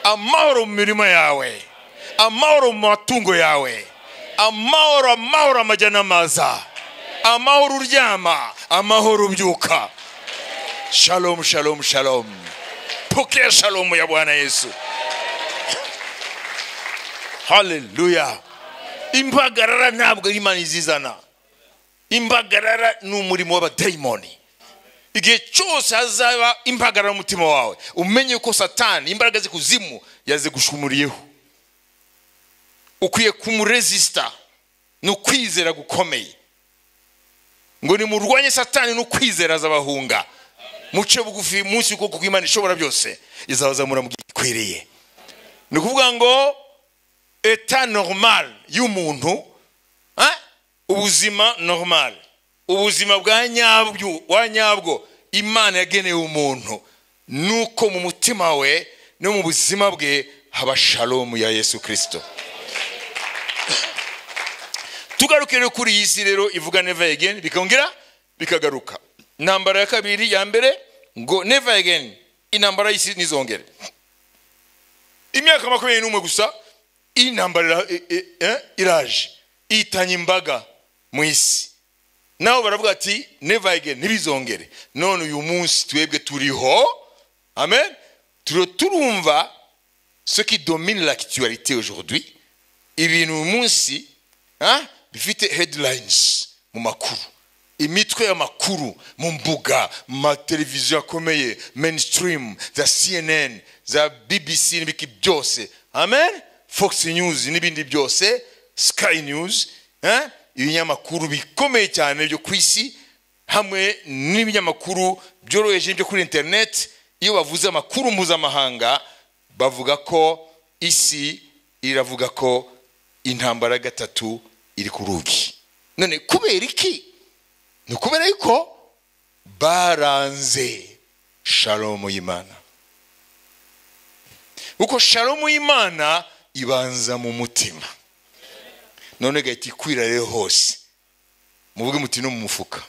amahoro mu mirima yawe amahoro mu matungo yawe amahoro amahoro amajya n'amaza amahoro uryama amahoro ubyuka shalomu shalomu shalomu pokea shalomu ya bwana yesu haleluya impagarara ntabwo imana izizana impagarara ni umurimo w'abadayimoni igihe cyose hazaba impagarara umutima wawe umenye ko satani imbaraga ze kuzimu yazigushumuriyeho ukwiye kumuresisita ni ukwizera gukomeye ngo nimurwanye satani n'ukwizera azabahunga muce bugufi munsi ukuboko kw'imana ishobora byose izabazamura mu gikwiriye ni ukuvuga ngo eta normal y'umuntu Ah? ubuzima normal ubuzima bwa nyabwo wa nyabwo imana yageneye umuntu nuko mu mutima we no mu buzima bwe haba shalomu ya yesu kirisito tugaruke rero kuri iyi si rero ivuga neva again bikongera bikagaruka intambara ya kabiri ya mbere ngo neva again intambara y'isi ntizongere imyaka makumyabiri n'umwe gusa iyi ntambara ira- e- e- eh, iraje ihitanye imbaga mu isi naho baravuga ati never again ntibizongere none uyu munsi twebwe turiho amen turiho turumva ce qui domine l'actualité aujourd'hui ibintu uyu munsi ah, bifite headlines mu makuru imitwe y'amakuru mu mbuga mu mateleviziyo akomeye mainstream za cnn za bbc n'ibiki byose amen fox news n'ibindi byose sky news eh, ibinyamakuru bikomeye cyane byo ku isi hamwe n'ibinyamakuru byoroheje byo kuri interineti iyo bavuze amakuru mpuzamahanga bavuga ko isi iravuga ko intambara ya gatatu iri ku rugi none kubera iki ni ukubera yuko baranze shalomu y'imana kuko shalomu y'imana ibanza mu mutima none gahita ikwira rero hose muvuge muti no mu mufuka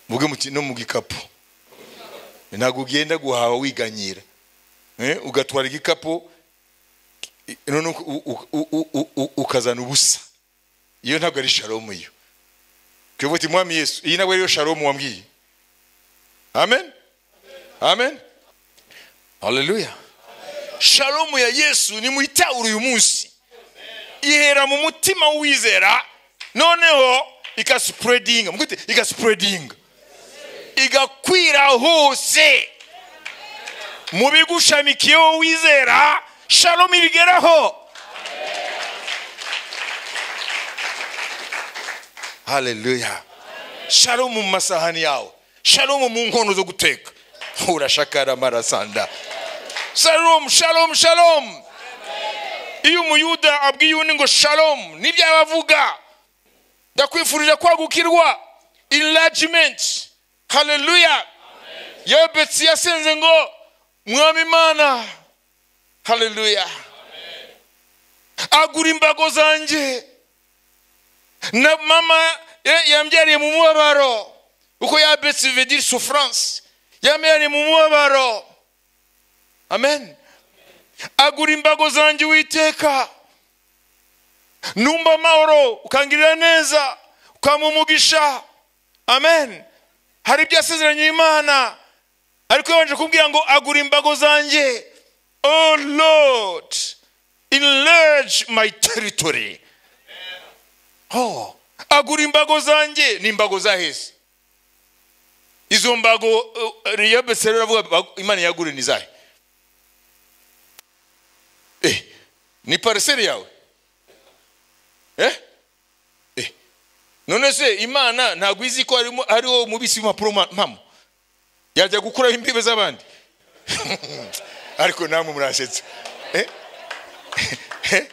muvuge muti no mu gikapu ntabwo ugenda guhaha wiganyira Eh, ugatwara igikapu none u- u- u- u- u- u- ukazana ubusa iyo ntabwo ari shalomu iyo twebwe uti mwami yesu iyi ntabwo ariyo shalomu wambwiye amen amen haleluya shalomu ya yesu nimuyitahure uyu munsi ihera mu mutima w'uwizera noneho igasipuredinga mugute igasipuredinga igakwira hose mu bigushamikiyeho wizera shalomu ibigeraho haleluya shalomu mu masahani yawe shalomu mu nkono zo guteka urashakara marasanda shalomu shalomu shalomu iyo umuyuda abwiye undi ngo shalomu nibyo yaba avuga ndakwifurije kwagukirwa enlargement haleluya yewe betsi yasenze ngo mwami imana haleluya agura imbago zanjye na mama eh, yambyariye mu mubabaro uko ya betsi vedire souffrance yambyariye mu mubabaro amen agura imbago zanjye uwiteka numva amahoro ukangirira neza ukampa umugisha amen hari ibyo yasezeranye imana ariko yabanje kumbwira ngo agura imbago zanjye oh lord enlarge my territory oh agura imbago zanjye ni imbago zaheze izo mbago uh, reyobese rero aravuga "Bag- imana yagure ni zahe eh, ni pariseri yawe eh? Eh. none se imana ntabwo izi ko harimo- hariho umubisi w'impapuro ma- mpamo yajya gukuraho imbibe z'abandi ariko namwe murasetsa Eh?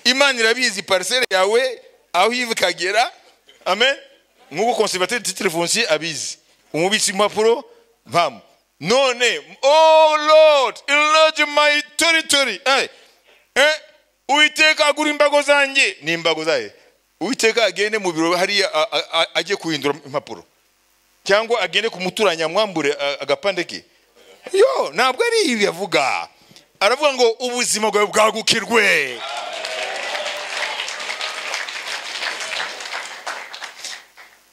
imana irabizi pariseri yawe aho iva ikagera amen nk'uko konservateri titire fonsiye abizi umubitsi impapuro mpamo none oh lord enlarge my territory eh, eh, uwiteka agura imbago zanjye ni imbago zayo uwiteka agende mu biro hariya a- a- a- ajye guhindura impapuro cyangwa agende ku muturanyi amwambure a- agapande ke yo ntabwo ari ibi avuga aravuga ngo ubuzima bwawe bwagukirwe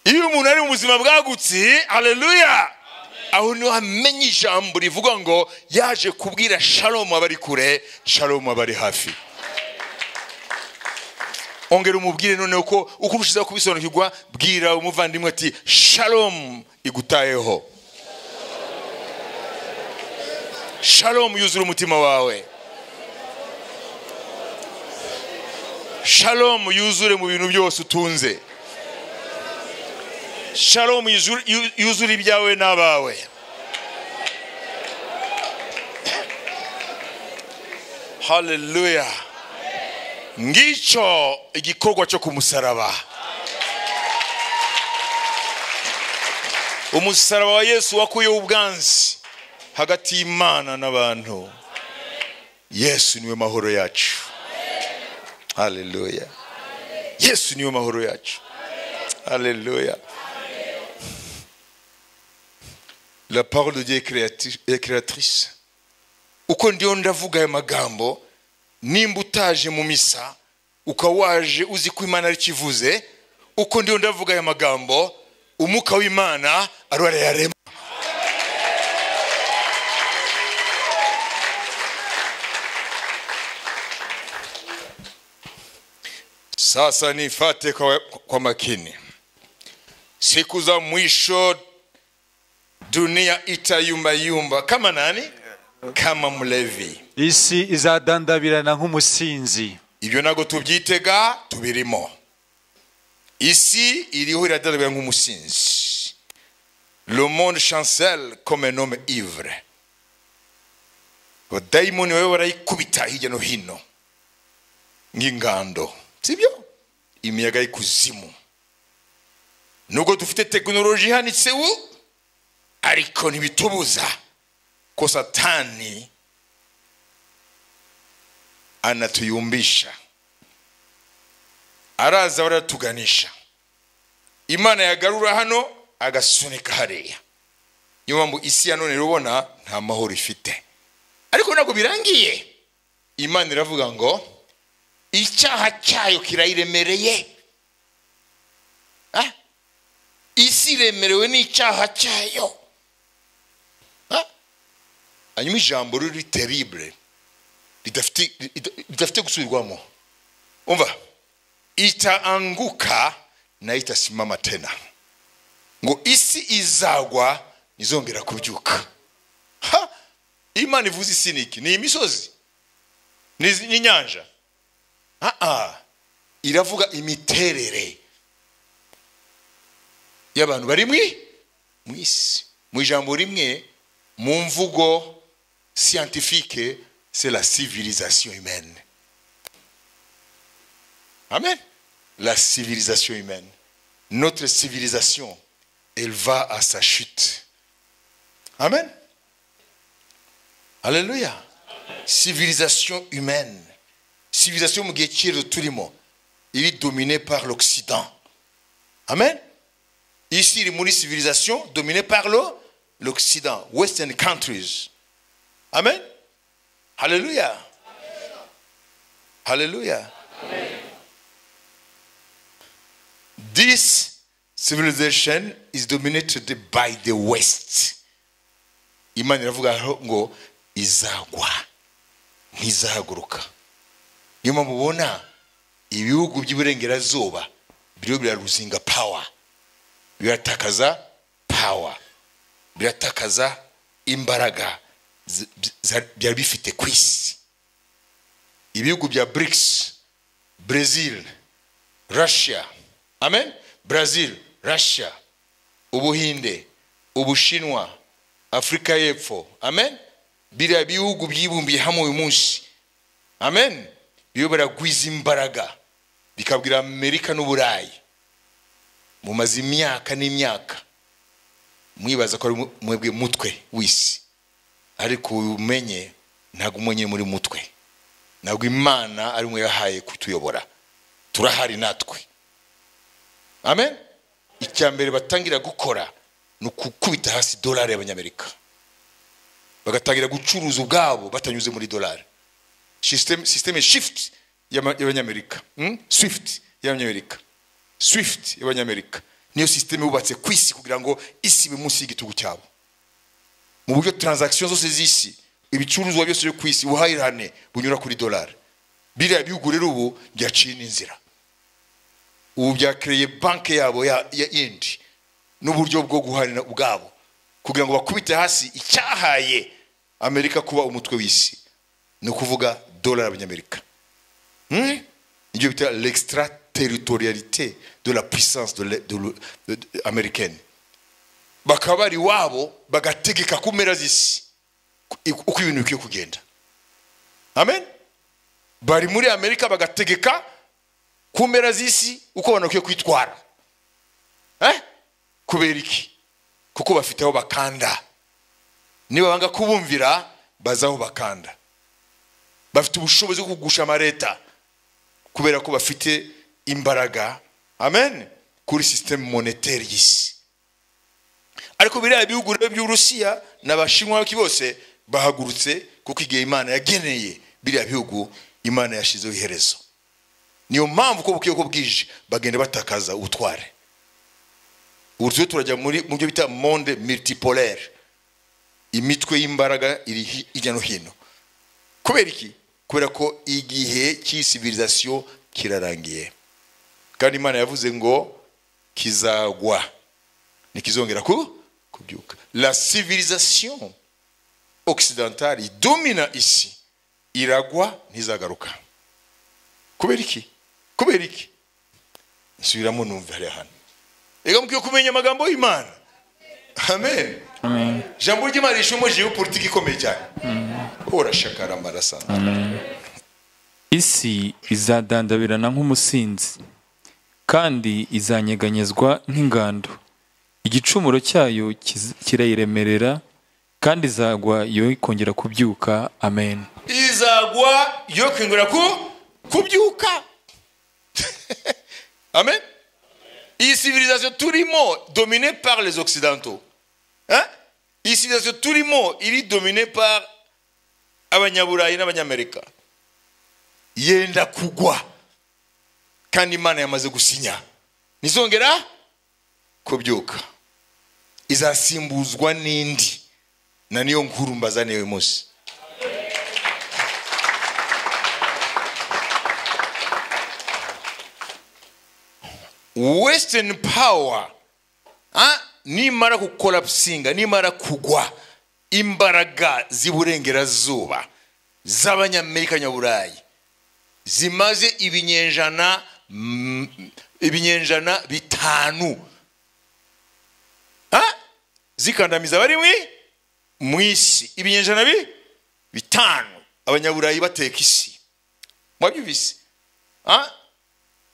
iyo umuntu ari mu buzima bwagutse haleluya aho niho amenya ijambo rivuga ngo yaje kubwira shalomu abari kure shalomu abari hafi ongera umubwire noneho ko uko ubushizeho kubisobanukirwa bwira umuvandimwe ati shalomu igutayeho shalomu yuzura umutima wawe shalomu yuzure mu bintu byose utunze shalomu yuzure- yu- yuzure ibyawe n'abawe haleluya ngicyo igikorwa cyo ku musaraba umusaraba wa yesu wakuyeho ubwanzi hagati y'imana n'abantu yesu niwe mahoro yacu haleluya yesu niwe mahoro yacu haleluya la parole de dieu est créati- est créatrice uko ndiyo ndavuga ayo magambo nimba utaje mu misa ukaba waje uzi ko imana arikivuze uko ndiyo ndavuga ayo magambo umwuka w'imana ariwo arayarema Sasa nifate kwa, kwa makini. Siku za mwisho dunia itayumbayumba kama nani? Kama mlevi. isi izadandabirana nk'umusinzi Ibyo ntabwo tubyitega tubirimo. Isi iriho iradadabira nk'umusinzi. Le monde chancelle comme un homme ivre. Abadayimoni baba barayikubita hirya no hino nk'ingando. Sibyo? Imiyaga y'ikuzimu. nubwo dufite tekinoloji ihanitse ubu ariko ntibitubuza ko satani anatuyumbisha araza baratuganisha imana yagarura hano agasunika hariya niyo mpamvu isi ya none rero ubona nta mahoro ifite ariko ntabwo birangiye imana iravuga ngo icyaha cyayo kirayiremereye Ah? isi iremerewe n'icyaha cyayo Ha? hanyuma ijambo riri teribure ridafite rida- ridafite gusubirwamo umva itaanguka na itasimama tena ngo isi izagwa ntizongera kubyuka ha imana ivuze isi ni iki ni imisozi Ni- n'inyanja ah ah iravuga imiterere y'abantu bari mwi mu isi mu ijambo rimwe mu mvugo scientifique c'est la civilisation humaine Amen. La civilisation humaine. Notre civilisation, elle va à sa chute. Amen. Alléluia. Civilisation humaine. Civilisation mu gihe cy'iro turimo iri dominée par l'Occident. Amen. Ici, iri muri civilisation dominée par le- l'Occident. Western countries. Amen. Alléluia. Alléluia. This civilization is dominated by the West. Imana iravuga aho ngo izagwa ntizahaguruka. Niyo mpamvu ubona ibihugu by'iburengerazuba biriho biraruzinga power, biratakaza power, biratakaza imbaraga zi- zi- byari bifite ku isi. Ibihugu bya BRICS, Brazil, Russia, amen, Brazil, Russia, Ubuhinde, Ubushinwa, Afurika y'Epfo, amen, biriya bihugu byibumbiye hamwe uyu munsi, amen, biriho biragwiza imbaraga, bikabwira Amerika n'Uburayi, mumaze imyaka n'imyaka, mwibaza ko ari mwe- mwebwe mutwe w'isi, ariko umenye ntabwo umenye muri mutwe, ntabwo Imana ari mwe yahaye kutuyobora, turahari natwe. amen icya mbere batangira gukora ni ukukubita hasi dolari y'abanyamerika bagatangira gucuruza ubwabo batanyuze muri dolari sisiteme sisiteme shifuti y'ama- y'abanyamerika hmm? swifuti y'abanyamerika swifuti y'abanyamerika niyo sisiteme yubatse ku isi kugira ngo isi ibe munsi y'igitugu cyabo mu buryo taranzakisiyo zose z'isi ibicuruzwa byose byo ku isi ubuhahirane bunyura kuri dolari biriya bihugu rero ubu byaciye n'inzira ubu byakereye banki yabo ya, ya indi n'uburyo bwo guharira ubwabo kugira ngo bakubite hasi icyahaye amerika kuba umutwe w'isi ni ukuvuga dolari y'abanyamerika hmm? ibyo bita l'extraterritorialité de la puissance de le- de le- de- de- américaine bakaba bari iwabo bagategeka ku mpera z'isi uko- uko ibintu bikwiye kugenda amen bari muri amerika bagategeka ku mpera z'isi uko banakwiye kwitwara eh? kubera iki kuko bafite aho bakanda niba banga kubumvira baza aho bakanda bafite ubushobozi bwo kugusha amaleta kubera ko bafite imbaraga amen kuri sisiteme monetaire y'isi ariko biriya bihugu rero by'uburusiya n'abashinwa baki bose bahagurutse kuko igihe imana yageneye biriya bihugu imana yashyizeho iherezo niyo mpamvu uko bukeye uko bwije bagenda batakaza ubutware ubu tujye turajya muri mu byo bita monde multipolaire imitwe y'imbaraga iri hi- hirya no hino kubera iki kubera ko igihe cy'isivirizasiyo kirarangiye kandi imana yavuze ngo kizagwa ntikizongera ku kubyuka la civilisation occidentale idumina isi iragwa ntizagaruka kubera iki kubera iki nsubiramo numva hariya hano reka mukwiye kumenya amagambo y'imana amen Amen. ijambo ry'imana rishumushijeho politiki ikomeye cyane urashakara amaraso isi izadandabirana nk'umusinzi kandi izanyeganyezwa nk'ingando igicumuro cyayo kiz- kirayiremerera kandi izagwa yo ikongera kubyuka amen izagwa yo kwingura ku kubyuka amen iyi civilisation turimo dominée par les occidentaux hein? iyi civilisation turimo iri dominée par abanyaburayi n'abanyamerika yenda kugwa kandi imana yamaze gusinya ntizongera kubyuka izasimbuzwa n'indi na niyo nkuru mbazaniye uyu munsi western power ah, nimara gukorapsinga nimara kugwa imbaraga z'iburengerazuba z'abanyamerika nyaburayi zimaze ibinyenjana mm, ibinyenjana bitanu ah, zikandamiza abari mwi mu isi ibinyenjana bi bitanu abanyaburayi bateka isi mwabyumvise Ah?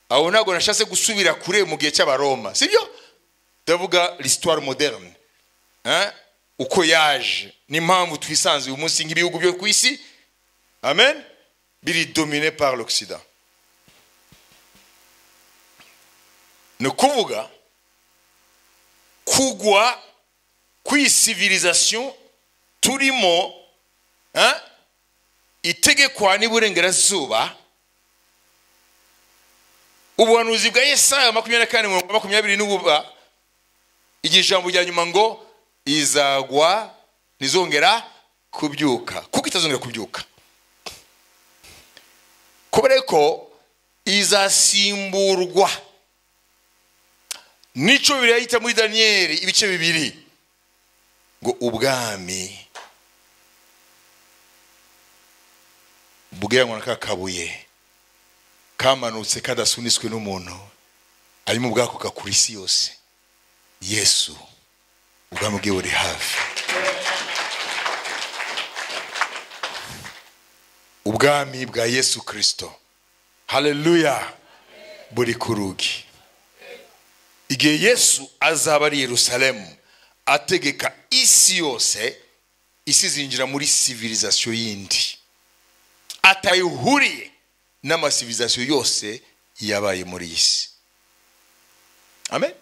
aho ntabwo nashatse gusubira kure mu gihe cy'abaroma sibyo ndavuga l'histoire moderne hein? uko yaje n'impamvu twisanze uyu munsi nk'ibihugu byo ku isi amen biri domine par l'occident ni ukuvuga kugwa kwisivirizasiyo turimo hein? itegekwa n'iburengerazuba ubuhanuzi bwa yesaya makumyabiri na kane mirongo makumyabiri n'ububa igihe ijambo rya nyuma ngo izagwa ntizongera kubyuka kuko itazongera kubyuka kubera ko izasimburwa n'icyo bibiri yahita muri daniyeli ibice bibiri ngo ubwami bweranwa na ka kabuye kamanutse kadasuniswe n'umuntu arimo bwakoka kuri isi yose yesu ubwami bwe buri hafi ubwami bwa yesu kirisito hareruya buri ku rugi igihe yesu azaba ari i yerusalemu ategeka isi yose isi zinjira muri sivirizasiyo yindi atayihuriye n'amasivirizasiyo yose yabaye muri iyi si amen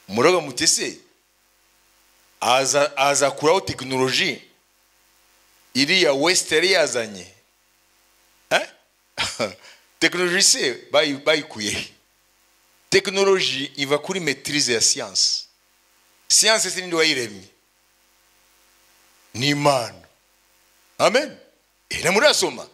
muraga mutese aza azakuraho tekinoloji iriya wesite yari yazanye Eh? tekinoloji se bayi- bayikuye tekinoloji iva kuri metirize ya siyansi siyansi se ninde wayiremye ni imana amen na murasoma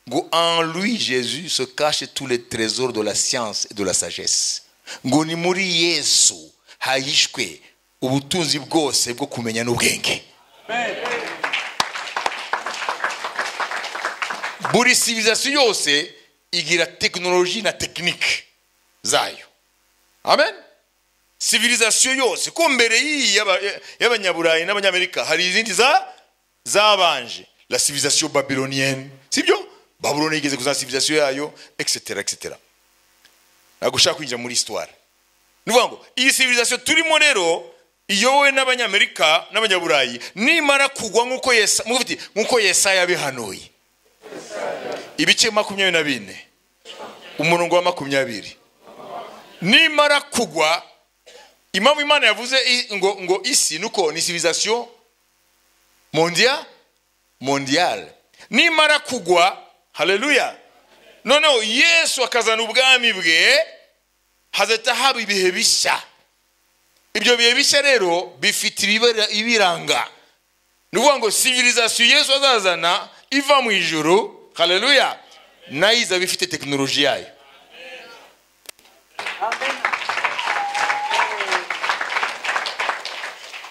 ngo en lui jésus se cachent tous les trésors de la science et de la sagesse ngo ni muri yesu hahishwe ubutunzi bwose bwo kumenya n'ubwenge buri civilisation yose igira tekinoloji na tekinike zayo amen civilisation yose ko mbere y'iyi y'aba- y'abanyaburayi n'abanyamerika hari izindi za zabanje la civilisation babylonienne sibyo babuloni igeze kuzana civilisation yayo etc etc ntabwo ushaka kwinjira muri histoire ni ukuvuga ngo iyi civilisation turimo rero iyobowe n'abanyamerika n'abanyaburayi nimara kugwa nk'uko Yesa- nk'uko bafite- nk'uko yesaya yabihanuye ibice makumyabiri na bine umurongo wa makumyabiri nimara kugwa impamvu imana yavuze i- ngo ngo isi nuko ni civilisation mondia mondiale nimara kugwa haleluya noneho yesu akazana ubwami bwe hazahita haba ibihe bishya ibyo bihe bishya rero bifite ibibara- ibiranga ni ukuvuga ngo civilisation yesu azazana iva mu ijuru haleluya nayo izaba ifite tekinoloji yayo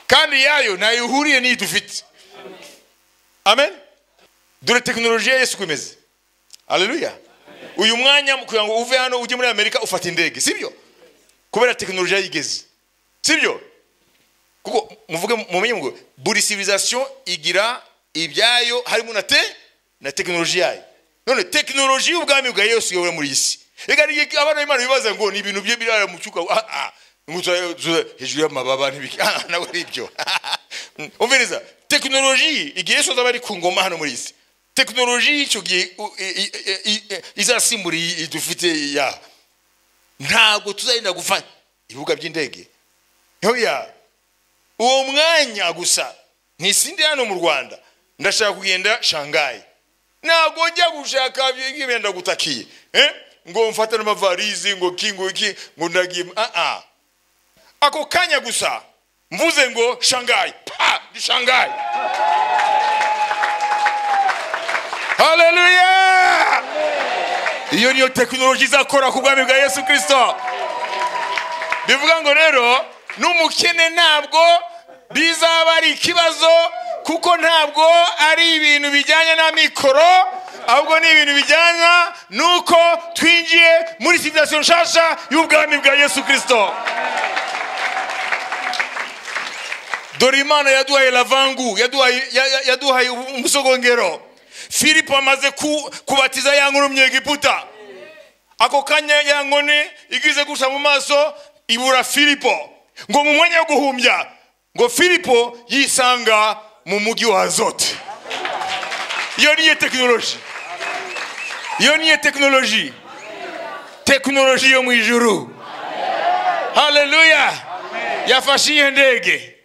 kandi yayo ntayo ihuriye n'iyi dufite amen dore tekinoloji ya yesu uko imeze haleluya uyu mwanya mu kugira ngo uve hano ujye muri amerika ufata indege sibyo kubera tekinoloji yayigeze sibyo kuko muvuge mumenye ngo buri civilisation igira ibyayo harimo na te na tekinoloji yayo none tekinoloji y'ubwami bwa yesu yobora muri iyi si reka ni iki abana b'imana bibaza ngo ni ibintu bye birara mu cyuka ah, ah, ngo tura- tura- hejuru y'amababa n'ibiki Ah, ntabwo ari ibyo umviriza tekinoloji igihe yesu azaba ari ku ngoma hano muri iyi si tekinoloji y'icyo gihe u- i- i- i- i- izasimbura iyi iyi dufite yaha ntabwo tuzagenda gufata ibibuga by'indege hoya uwo mwanya gusa ntisinde hano mu rwanda ndashaka kugenda shangayi ntabwo njya gushaka ibintu ndagutakiye eh? ngo mfate n'amavarizi ngo ki ngo iki ngo ndagiye ah ah ako kanya gusa mvuze ngo shangayi pa ni shangayi haleluya iyo niyo tekinoloji izakora ku bwami bwa yesu kirisito bivuga ngo rero n'umukene ntabwo bizaba ari ikibazo kuko ntabwo ari ibintu bijyanye n'amikoro ahubwo ni ibintu bijyana n'uko twinjiye muri civilisation nshasha y'ubwami bwa yesu kirisito dore imana yaduhaye lavangu yaduhaye ya- ya- yaduhaye umusogongero filipo amaze ku- kubatiza ya nkuru mu egiputa ako kanya ya nkoni igize guca mu maso ibura filipo ngo mu mwanya wo guhumbya ngo filipo yisanga mu mujyi wa azote iyo niyo tekinoloji iyo niyo tekinoloji tekinoloji yo mu ijuru haleluya yafashe iyo ndege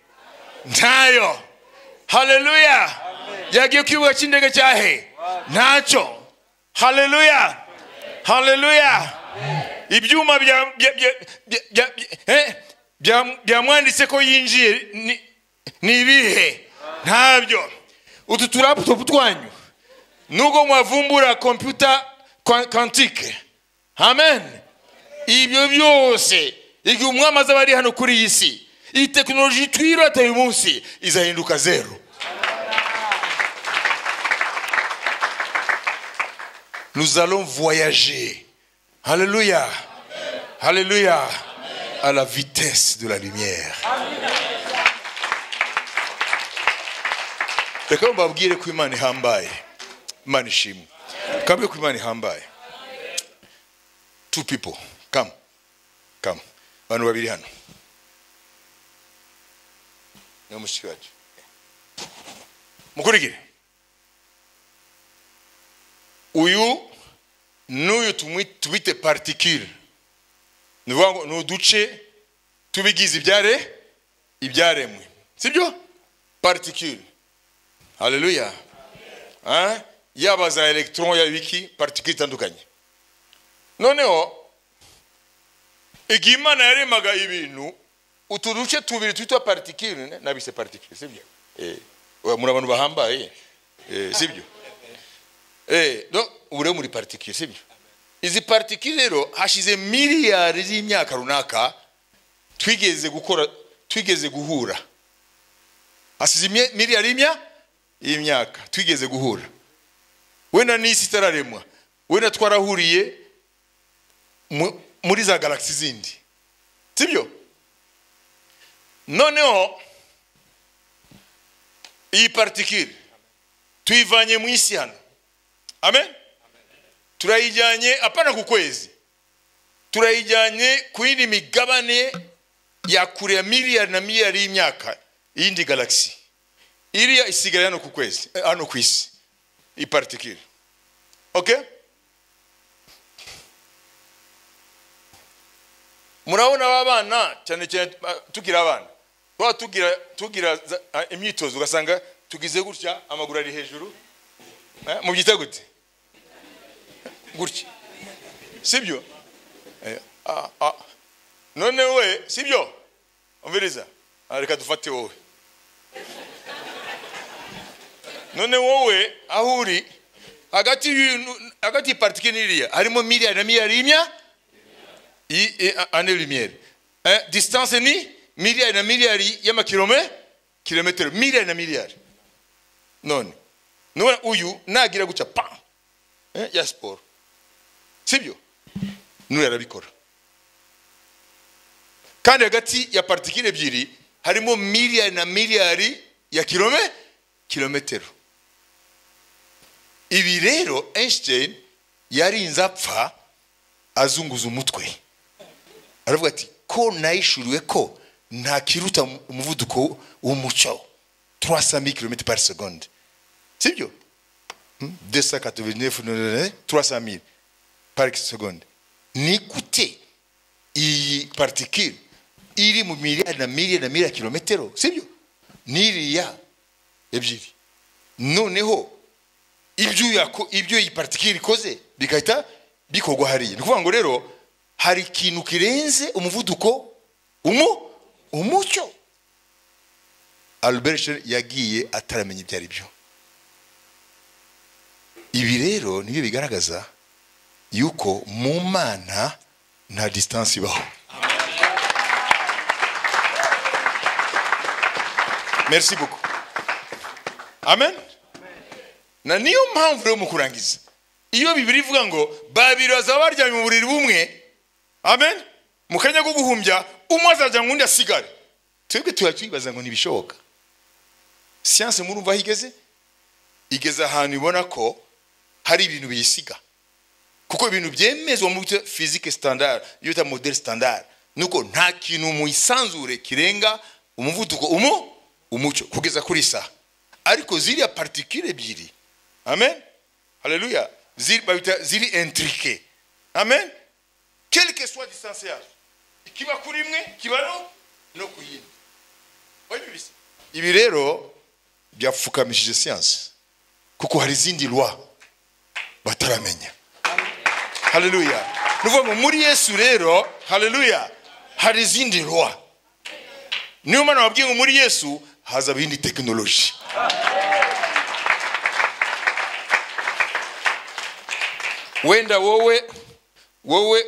ntayo haleluya yagiye ku kibuga cy'indege cyahe ntacyo haleluya haleluya ibyuma bya- bya- bya- bya- bya- bya- eh, bya- byamwanditse ko yinjiye ni- ni ibihe ntabyo utu turaputopu twanyu nubwo mwavumbura kompiyuta kwa- kwantike amen ibyo byose igihe umwami azaba ari hano kuri iyi si iyi tekinoloji twirata uyu munsi izahinduka zeru nous allons voyager alléluia alléluia à la vitesse de la lumière reka mbabwire ko imana ihambaye imana ishimwe kabwe ko imana ihambaye two people come come abantu babiri hano ni mushiki wacu mukurikire uyu n'uyu tumwi- tubite partikire ni ukuvuga ngo ni uduce tubigize ibyare ibyaremwe sibyo partikire haleluya Ah, yaba za elegitoron yaba ibiki partikire itandukanye noneho igihe imana yaremaga ibintu utu duce tubiri twitwa partikire ne- nabise partikire sibyo Eh, muri abantu bahambaye eh, sibyo Eh, no, ubu rero muri partikire sibyo izi partikire rero hashize miliyari z'imyaka runaka twigeze gukora twigeze guhura hasize imye- miliyari y'imya y'imyaka twigeze guhura wenda n'isi itararemwa wenda twarahuriye mu- muri za galagisi zindi sibyo noneho iyi partikire tuyivanye mu isi hano amen turayijyanye apana ku kwezi turayijyanye ku yindi migabane ya kure ya miliyari na miliyari y'imyaka y'indi galagisi iriya isigaye hano ku kwezi eh, hano ku isi ipartikire okay murabona aba bana cyane cyane ah, tukiri abana tuba tugira tugira za- ah, imyitozo ugasanga tugize gutya amaguru ari hejuru Eh, mubyita gute gutya sibyo Eh, ah, ah. none we sibyo umviriza Ah, reka dufate wowe none wowe aho uri hagati y'ibintu hagati y'ipartike n'iriya harimo miliyari na miliyari y'imya i- i- a- ane lumiyeri Eh, distance ni miliyari na miliyari y'amakilome kilometero miliyari na miliyari none none uyu nagira gutya pa eh, ya siporo sibyo n'uyu arabikora kandi hagati ya partikire ebyiri harimo miliyari na miliyari ya kilome kilometero ibi rero einstein yarinze apfa azunguza umutwe aravuga ati ko nayishuriwe ko ntakiruta umuvuduko w'umuco 300 km par seconde sibyo 289 300 par seconde ni gute iyi partikire iri mu miliyari na miliyari na miliyari kilometero sibyo n'iriya ebyiri noneho ibyo yako ibyo iyi partikire ikoze bigahita bikorwa hariya ni ukuvuga ngo rero hari ikintu kirenze umuvuduko umu umucyo albert Einstein yagiye ataramenya ibyo ari byo ibi rero nibyo bigaragaza yuko mu mana nta disitansi ibaho merci beaucoup amen na niyo mpamvu rero mu kurangiza iyo bibiri ivuga ngo babiri bazaba baryamye mu buriri bumwe amen mu kanya ko guhumbya umwe azajya ngo undi asigare twebwe tuba twibaza ngo ntibishoboka siyanse murumva aho igeze igeze ahantu ibona ko hari ibintu biyisiga kuko ibintu byemezwa mu byo fizike sitandara iyo bita modeli sitandara nuko nta kintu mu isanzure kirenga umuvuduko umu umucyo kugeza kuri isaha ariko ziriya particules ebyiri amen haleluya ziri babita ziri intrike amen quelque soit distance yazo ikiba kuri imwe kiba no no ku yindi wabibise ibi rero byapfukamishije siyanse kuko hari izindi rwa bataramenya haleluya ni ukuvuga ngo muri yesu rero haleluya hari izindi rwa niyo mpamvu nababwiye ngo muri yesu haza ibindi tekinoloji wenda wowe wowe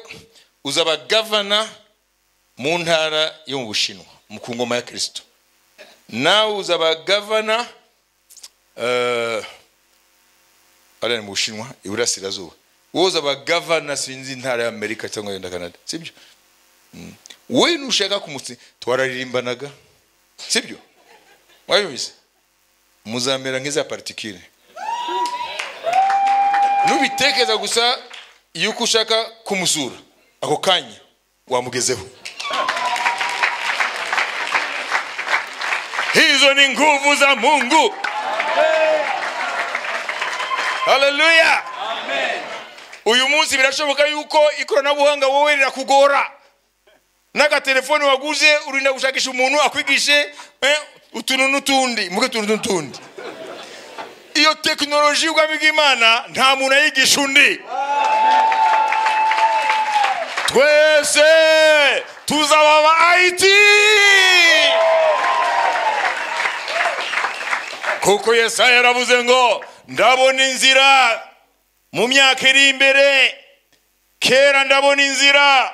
uzaba gavana mu ntara yo mu bushinwa mu ku ngoma ya kirisito nawe uzaba gavana eh, hariya ni mu bushinwa iburasirazuba wowe uzaba gavana sinzi intara ya amerika cyangwa yenda canada sibyo Mm. we nushaka kumutsi twararirimbanaga sibyo wabivuze muzamera nk'iza particules nubitekereza gusa yuko ushaka kumusura ako kanya wamugezeho hizo ni nguvu za mungu haleluya uyu munsi birashoboka yuko ikoranabuhanga wowe rirakugora n'agatelefoni waguze urinda gushakisha umuntu akwigishe eh, utuntu n'utundi muke utuntu n'utundi iyo tekinoloji y'ubwami bw'imana nta muntu ayigisha undi twese tuzaba aba it kuko yesaya yaravuze ngo ndabona inzira mu myaka iri imbere kera ndabona inzira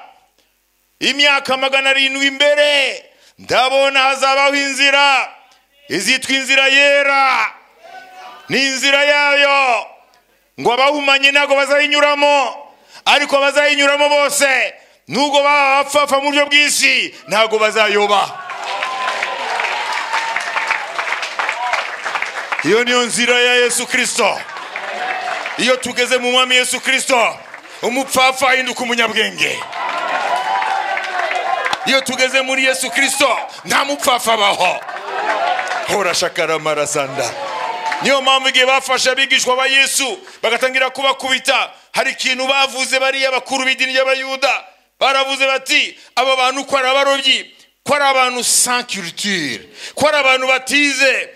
imyaka magana arindwi imbere ndabona hazabaho inzira izitwa inzira yera ni inzira yayo ngo abahumanye ntabwo bazayinyuramo ariko abazayinyuramo bose nubwo baba bapfapfa mu buryo bw'isi ntabwo bazayoba iyo niyo nzira ya yesu kirisito iyo tugeze mu mwami yesu kirisito umupfapfa ahinduka umunyabwenge iyo tugeze muri yesu kirisito nta mupfapfa abaho horashakaramarasanda niyo mpamvu igihe bafashe abigishwa ba yesu bagatangira kubakubita hari ikintu bavuze bariya bakuru b'idini ry'abayuda baravuze bati aba bantu ko ari abarobyi ko ari abantu sans culture ko ari abantu batize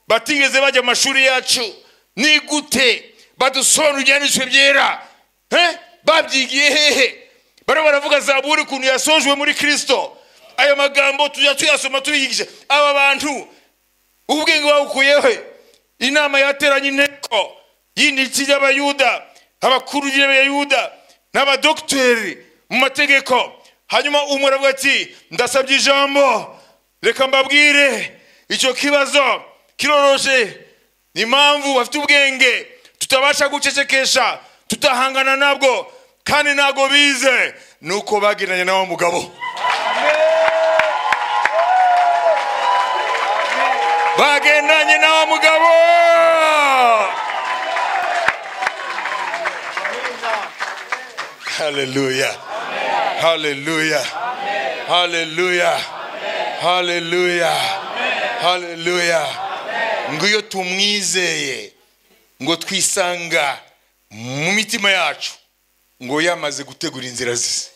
batigeze bajya mu mashuri yacu ni gute badusobanura ibyanditswe byera Eh? babyigiye hehe bariya baravuga zaburi ukuntu yasojwe muri kirisito ayo magambo tujya tuyasoma tubiyigisha aba bantu ubwenge babukuyeho inama yateranye inteko y'inditsi y'abayuda abakuru y'abayuda n'abadogiteri mu mategeko hanyuma umwe aravuga ati ndasabye ijambo reka mbabwire icyo kibazo kiroroshe ni impamvu bafite ubwenge tutabasha gucecekesha tutahangana nabwo kandi ntabwo bize ni uko bagendanye na wa mugabo bagendanye na wa mugabo haleluya haleluya haleluya haleluya haleluya ngo iyo tumwizeye ngo twisanga mu mitima yacu ngo yamaze gutegura inzira ze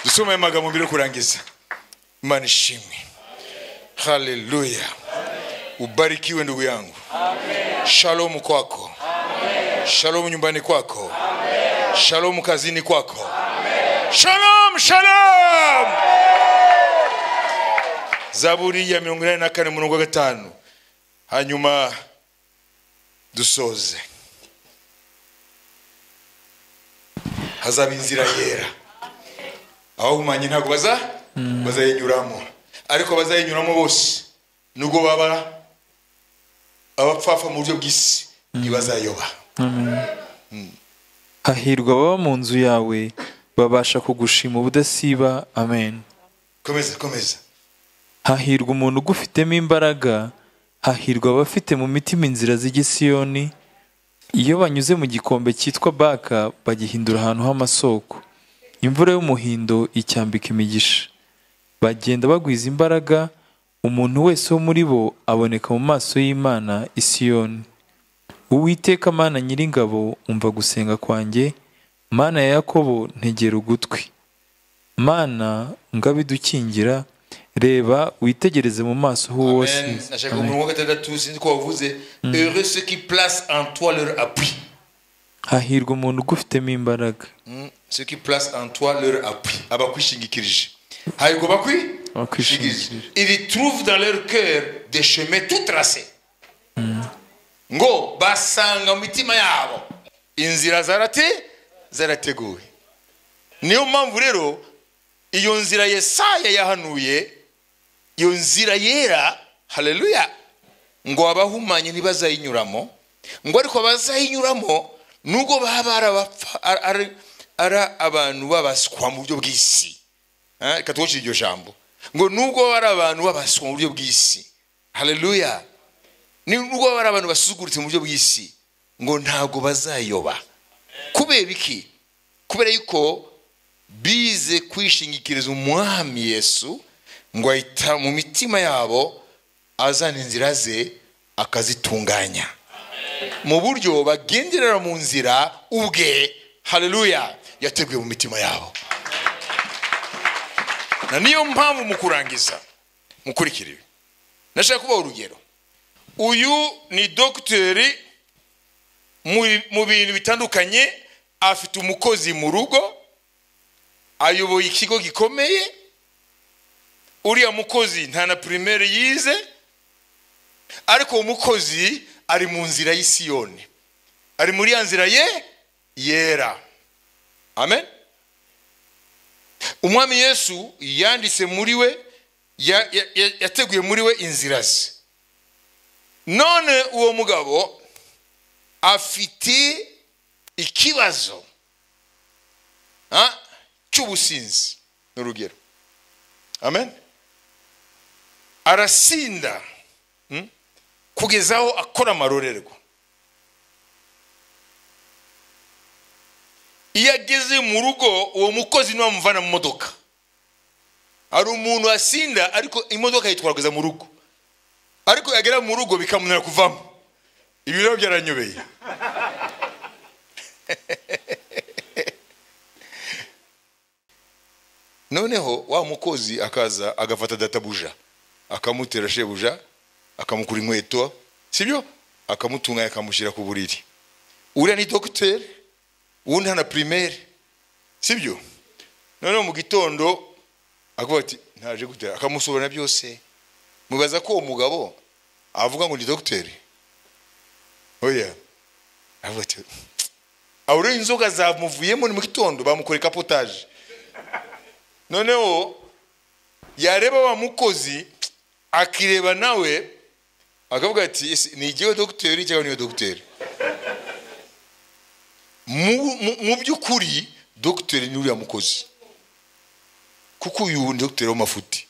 dusome aya magambo mbere yo kurangiza imana ishimwe haleluya ubarikiwe ndugu yangu shalomu kwako shalomu nyumbani kwako shalomu kazini kwako shalom shalom zaburi ya mirongo inani na kane umurongo wa gatanu hanyuma dusoze hazaba inzira yera abahumanye ntabwo baza bazayinyuramo ariko bazayinyuramo bose nubwo baba abapfapfa mu buryo bw'isi ntibazayoba hahirwa ababa mu nzu yawe babasha kugushima ubudasiba amen komeza komeza hahirwa umuntu ugufitemo imbaraga hahirwa abafite mu mitima inzira z'igisiyoni iyo banyuze mu gikombe cyitwa baka bagihindura ahantu h'amasoko imvura y'umuhindo icyambika imigisha bagenda bagwiza imbaraga umuntu wese wo muri bo aboneka mu maso y'imana isiyoni uwiteka mana nyiringabo umva gusenga kwanjye mana ya yakobo ntegera ugutwi mana ngabe idukingira reba witegereze mu maso h'uwose Amen. À chaque fois, nous regardons c'est quoi vous êtes. Heureux ceux qui placent en toi leur appui. hahirwa umuntu ugufitemo imbaraga Hmm. Ceux qui placent en toi leur appui. Abakwishingikirije. Haigo bakwi? Abakwishingikirije. Ils trouvent dans leur cœur des chemins tout tracés. ngo basanga mu mitima yabo inzira zarate zarateguwe niyo mpamvu rero iyo nzira yesaya yahanuye iyo nzira yera haleluya ngo abahumanye ntibazayinyuramo ngo ariko abazayinyuramo nubwo baba ari abapfa- ari- ari- ari abantu babaswa mu buryo bw'isi Eh, reka twushire iryo jambo ngo nubwo baba ari abantu babaswa mu buryo bw'isi haleluya Ni- nubwo baba ari abantu basuzuguritse mu buryo bw'isi ngo ntabwo bazayoba kubera iki kubera yuko bize kwishingikiriza umwami yesu ngo ahita mu mitima yabo azana inzira ze akazitunganya mu buryo bagenderera mu nzira ubwe haleluya yateguye mu mitima yabo na niyo mpamvu mu kurangiza mukurikira ibi nashaka kubaha urugero uyu ni dogiteri mu- mu bintu bitandukanye afite umukozi mu rugo ayoboye ikigo gikomeye uriya mukozi nta na primaire yize ariko uwo mukozi ari mu nzira y'isiyoni ari muri ya nzira ye yera amen umwami yesu yanditse muri we ya- ya- ya- yateguye muri we inzira ze none uwo mugabo afite ikibazo ah, cy'ubusinzi ni urugero amen arasinda hmm? kugeza aho akora amarorerwa iyo ageze mu rugo uwo mukozi niwe wamuvana mu modoka hari umuntu asinda ariko imodoka yitwara kugeza mu rugo ariko yagera mu rugo bikamunira kuvamo ibi rero byaranyobeye noneho wa mukozi akaza agafata databuja akamutera shebuja akamukura inkweto sibyo akamutunganya akamushyira ku buriri uriya ni dogiteri uwundi hana primaire sibyo noneho mu gitondo akavuga ati ntaje gutera akamusobanurira byose mubaza ko uwo mugabo avuga ngo ni dogiteri oya avuga ati aho rero inzoga zamuvuyemo ni mu gitondo bamukoreye kapotaje noneho yareba wa mukozi akireba nawe akavuga ati "Ese ni igihe dogiteri cyangwa niyo dogiteri mu mu- mu by'ukuri dogiteri ni uriya mukozi kuko uyu ni dogiteri w'amafuti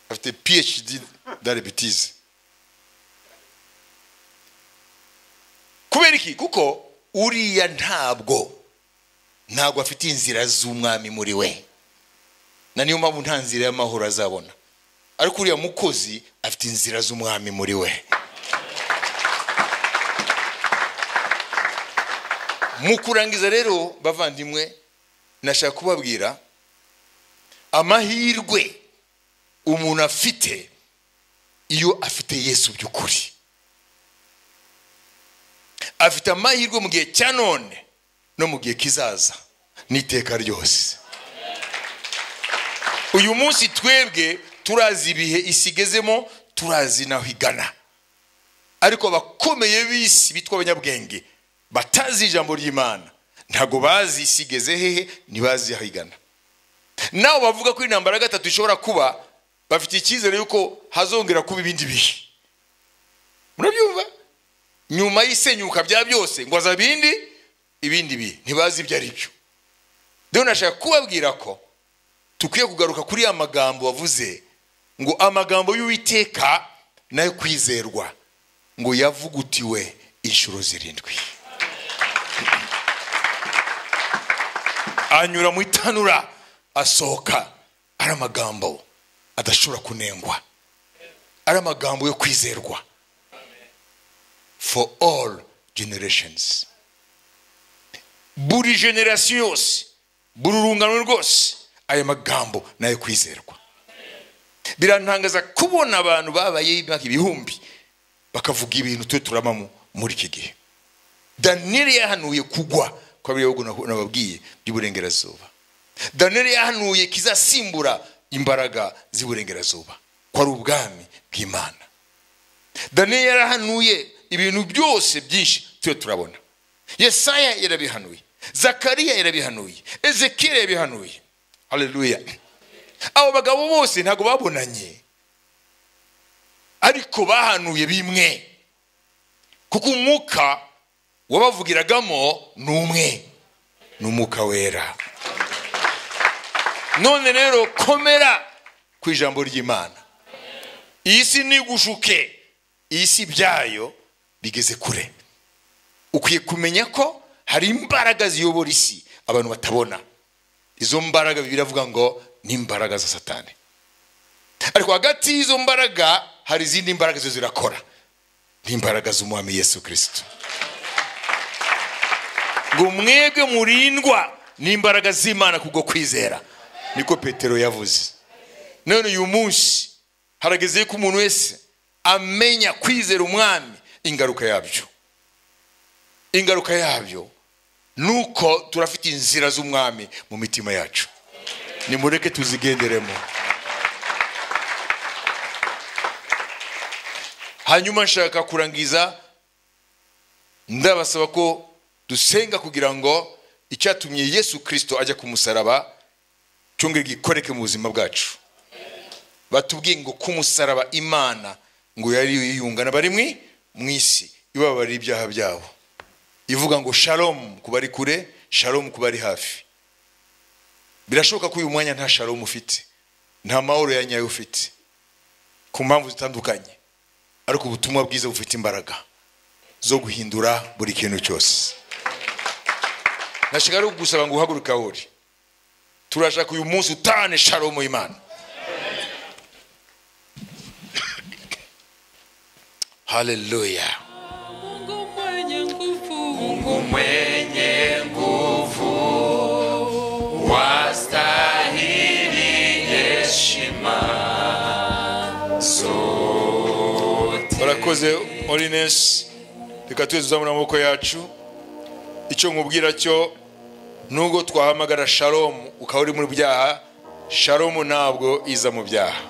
afite phd darebitize kubera iki kuko uriya ntabwo ntabwo afite inzira z'umwami muri we na niyo mpamvu nta nzira y'amahoro azabona ariko uriya mukozi afite inzira z'umwami muri we mu kurangiza rero bavandimwe nashaka kubabwira amahirwe umuntu afite iyo afite yesu by'ukuri afite amahirwe mu gihe cya none no mu gihe kizaza n'iteka ryose uyu munsi twebwe turazi ibihe isi igezemo turazi naho igana ariko abakomeye b'isi bitwa abanyabwenge batazi ijambo ry'imana ntabwo bazi isi igeze hehe ntibazi aho igana nawe bavuga ko intambara ya gatatu ishobora kuba bafite icyizere yuko hazongera kuba ibindi bihe murabyumva nyuma y'isenyuka bya byose ngo haza ibindi ibindi bihe ntibazi ibyo ari byo rero nashaka kubabwira ko dukwiye kugaruka kuri ya magambo wavuze ngo amagambo y'uwiteka nayo kwizerwa ngo yavugutiwe inshuro zirindwi anyura mu itanura asohoka ari amagambo adashobora kunengwa ari amagambo yo kwizerwa for all generations buri generasiyo yose buri urungano rwose aya magambo ni ayo kwizerwa birantangaza kubona abantu babaye imyaka ibihumbi bakavuga ibintu twe turamamo muri iki gihe daniyeli yahanuye kugwa kwa biriya bihugu nababwiye by'uburengerazuba daniyeli yahanuye kizasimbura imbaraga z'iburengerazuba ko ari ubwami bw'imana daniyeli yarahanuye ibintu byose byinshi twe turabona yesaya yarabihanuye zakariya yarabihanuye ezekiyeli yabihanuye hareruya abo bagabo bose ntabwo babonanye ariko bahanuye bimwe kuko umwuka wabavugiragamo ni umwe ni umwuka wera none rero komera ku ijambo ry'imana iyi si nigushuke iyi si byayo bigeze kure ukwiye kumenya ko hari imbaraga ziyobora isi abantu batabona izo mbaraga biravuga ngo ni imbaraga za satani ariko hagati y'izo mbaraga hari izindi mbaraga zo zirakora ni imbaraga z'umwami yesu kirisito ngo mwebwe murindwa n'imbaraga z'imana kubwo kwizera niko petero yavuze none uyu munsi harageze ko umuntu wese amenya kwizera umwami ingaruka yabyo ingaruka yabyo ni uko turafite inzira z'umwami mu mitima yacu nimureke tuzigenderemo hanyuma nshaka kurangiza ndabasaba ko dusenga kugira ngo icyatumye yesu kirisito ajya ku musaraba cyongere gikoreke mu buzima bwacu batubwiye ngo ku musaraba imana ngo yari yiyungana bari mu isi ibabara ibyaha byabo ivuga ngo shalomu ku bari kure shalomu ku bari hafi birashoboka ko uyu mwanya nta shalomu ufite nta mahoro ya nyayo ufite ku mpamvu zitandukanye ariko ubutumwa bwiza bufite imbaraga zo guhindura buri kintu cyose nashaka ari kugusaba ngo uhaguruke aho uri turashaka uyu munsi utane shalomu y'imana haleluya Mungu mwenye nguvu, mwenye nguvu wastahili heshima barakoze orinesi reka twese tuzamura amaboko yacu icyo nkubwira cyo nubwo twahamagara shalomu ukaba uri mu byaha shalomu ntabwo iza mu byaha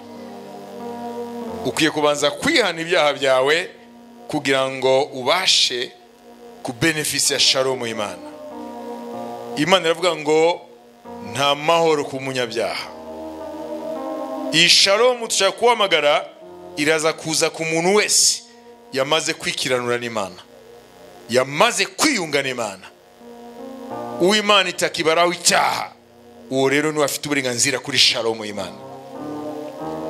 ukwiye kubanza kwihana ibyaha byawe kugira ngo ubashe ku benefisi ya shalomu imana imana iravuga ngo nta mahoro ku munyabyaha iyi shalomu dushaka kuhamagara iraza kuza ku muntu wese yamaze kwikiranura n'imana yamaze kwiyunga n'imana uw'imana itakibaraho icyaha uwo rero niwe afite uburenganzira kuri shalomu y'imana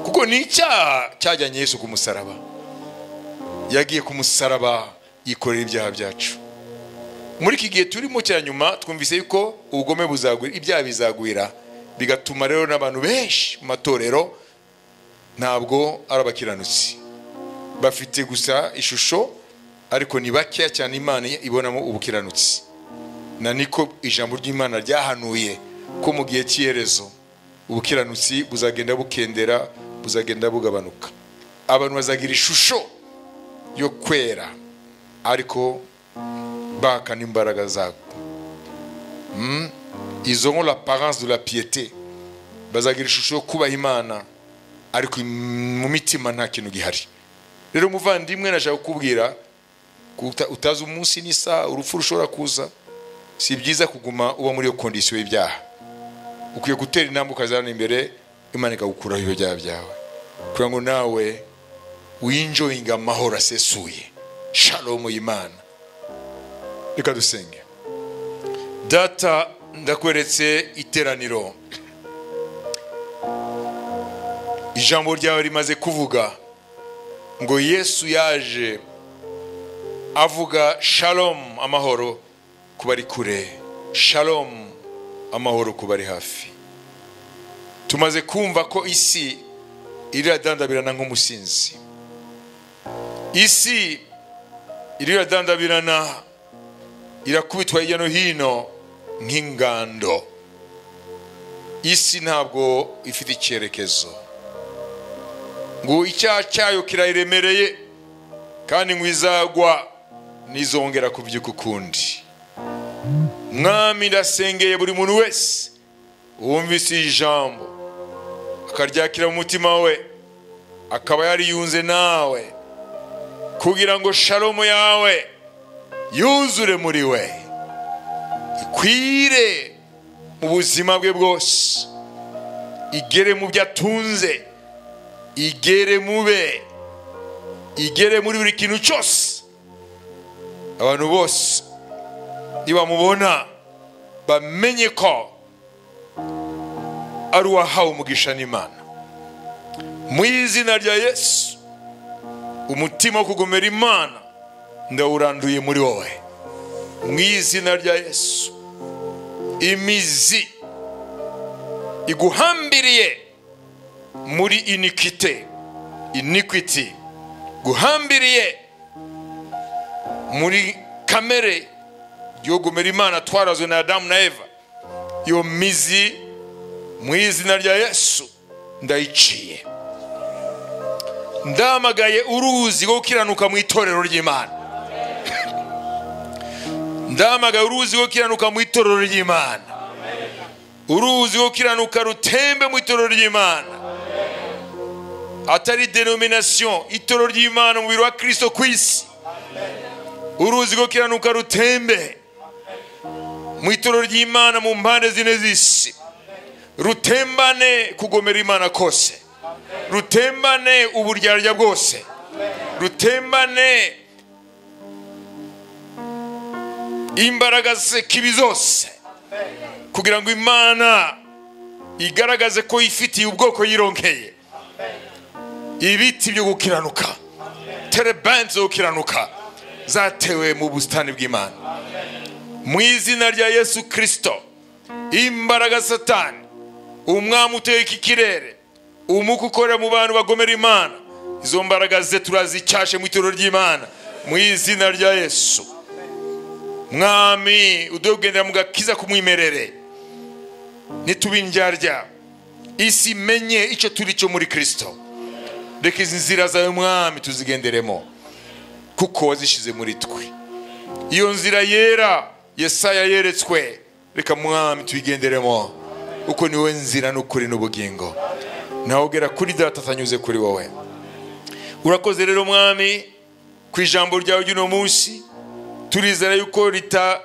kuko ni icyaha cyajyanye yesu ku musaraba yagiye ku musaraba yikorera ibyaha byacu muri iki gihe turimo cya nyuma twumvise yuko ubugome buzagwira ibyaha bizagwira bigatuma rero n'abantu benshi mu matorero ntabwo ari abakiranutsi bafite gusa ishusho ariko ni bakeya cyane imana ibonamo ubukiranutsi na niko ijambo ry'imana ryahanuye ko mu gihe cy'iherezo ubukiranutsi buzagenda bukendera buzagenda bugabanuka abantu bazagira ishusho yo kwera ariko bahakana imbaraga zabo Mm. izo ngo l'apparence de la piété bazagira ishusho yo kubaha imana ariko mu mitima nta kintu gihari rero umuvandimwe nashaka kukubwira ko uta- utazi umunsi n'isaha urupfu rushobora kuza si byiza kuguma uba muri iyo kondisiyo y'ibyaha ukwiye gutera intambwe ukazana imbere imana ikagukuraho ibyo byaha byawe kugira ngo nawe winjoyinga amahoro asesuye shalomu y'imana reka dusenge data ndakweretse iteraniro ijambo ryawe rimaze kuvuga ngo yesu yaje avuga shalom amahoro ku bari kure shalom amahoro ku bari hafi tumaze kumva ko isi iriradandabirana nk'umusinzi isi iriradandabirana irakubitwa hirya no hino nk'ingando isi ntabwo ifite icyerekezo ngo icyaha cyayo kirayiremereye kandi ngo izagwa ntizongera kubyuka ukundi mwami ndasengeye buri muntu wese wumvise iri jambo akaryakira mu mutima we akaba yariyunze nawe kugira ngo sharomu yawe yuzure muri we ikwire mu buzima bwe bwose igere mu byo atunze igere mu be igere muri buri kintu cyose abantu bose nibamubona bamenye ko ari uwahawe umugisha n'imana mu izina rya yesu umutima wo kugomera imana ndawuranduye muri wowe mu izina rya yesu imizi iguhambiriye muri inikite inikwiti guhambiriye muri kamere yogomera imana twarazwe na adamu na eva iyo mizi mu izina rya yesu ndayiciye ndamagaye uruzi rwo gukiranuka mu itorero ry'imana ndamagaye uruzi rwo gukiranuka mu itorero ry'imana uruzi rwo gukiranuka rutembe mu itorero ry'imana atari denomination itorero ry'imana umubiri wa kirisito ku isi uruzi rwo gukiranuka rutembe mu itorero ry'imana mu mpande zine z'isi rutembane kugomera imana kose rutembane uburyarya bwose rutembane imbaraga kibi zose kugira ngo imana igaragaze ko yifitiye ubwoko yironkeye ibiti byo gukiranuka terebansi zo gukiranuka zatewe mu busitani bw'imana mu izina rya yesu kirisito imbaraga satani umwami uteye iki kirere umuka ukorera mu bantu bagomera imana izo mbaraga ze turazicyashe mu itorero ry'imana mu izina rya yesu mwami uduhe kugendera mu gakiza k'umwimerere ntitubindyarya isi imenye icyo turi cyo muri kirisito reka izi nzira zawe mwami tuzigenderemo kuko wazishyize muri twe iyo nzira yera yesaya yeretswe reka mwami tuyigenderemo kuko niwe nzira n'ukuri n'ubugingo nawe ugera kuri data atanyuze kuri wowe urakoze rero mwami ku ijambo ryawe ry'uno munsi turizera yuko rita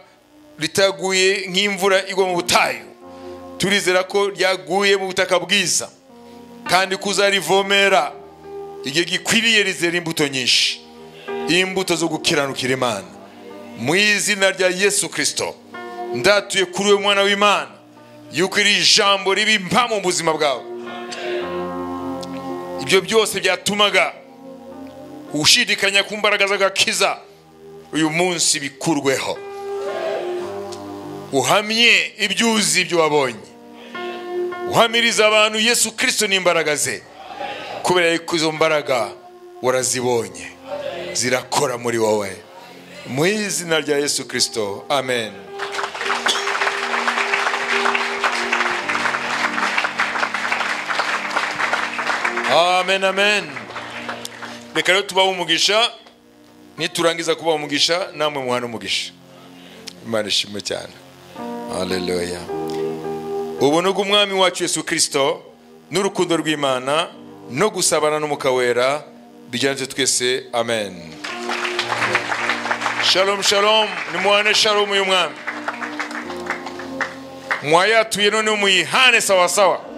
ritaguye nk'imvura igwa mu butayu turizera ko ryaguye mu butaka bwiza kandi kuzarivomera igihe gikwiriye rizera imbuto nyinshi imbuto zo gukiranukira imana mu izina rya yesu kirisito ndatuye kuri we mwana w'imana yuko iri jambo riba impamo mu buzima bwawe ibyo byose byatumaga ushidikanya ku mbaraga z'agakiza uyu munsi bikurweho uhamye ibyuzi ibyo wabonye uhamiriza abantu yesu kirisito n'imbaraga ze kubera yuko izo mbaraga warazibonye zirakora muri wowe mu izina rya yesu kirisito amen amen amen reka rero tubaho umugisha niturangiza kubaha umugisha namwe muhana umugisha imana ishimwe cyane haleluya ubu nubwo umwami wacu yesu kirisito n'urukundo rw'imana no gusabana n'umwuka wera bijyanye twese amen shalom shalom nimuhane shalom y'umwami mwayatuye none muyihane sawasawa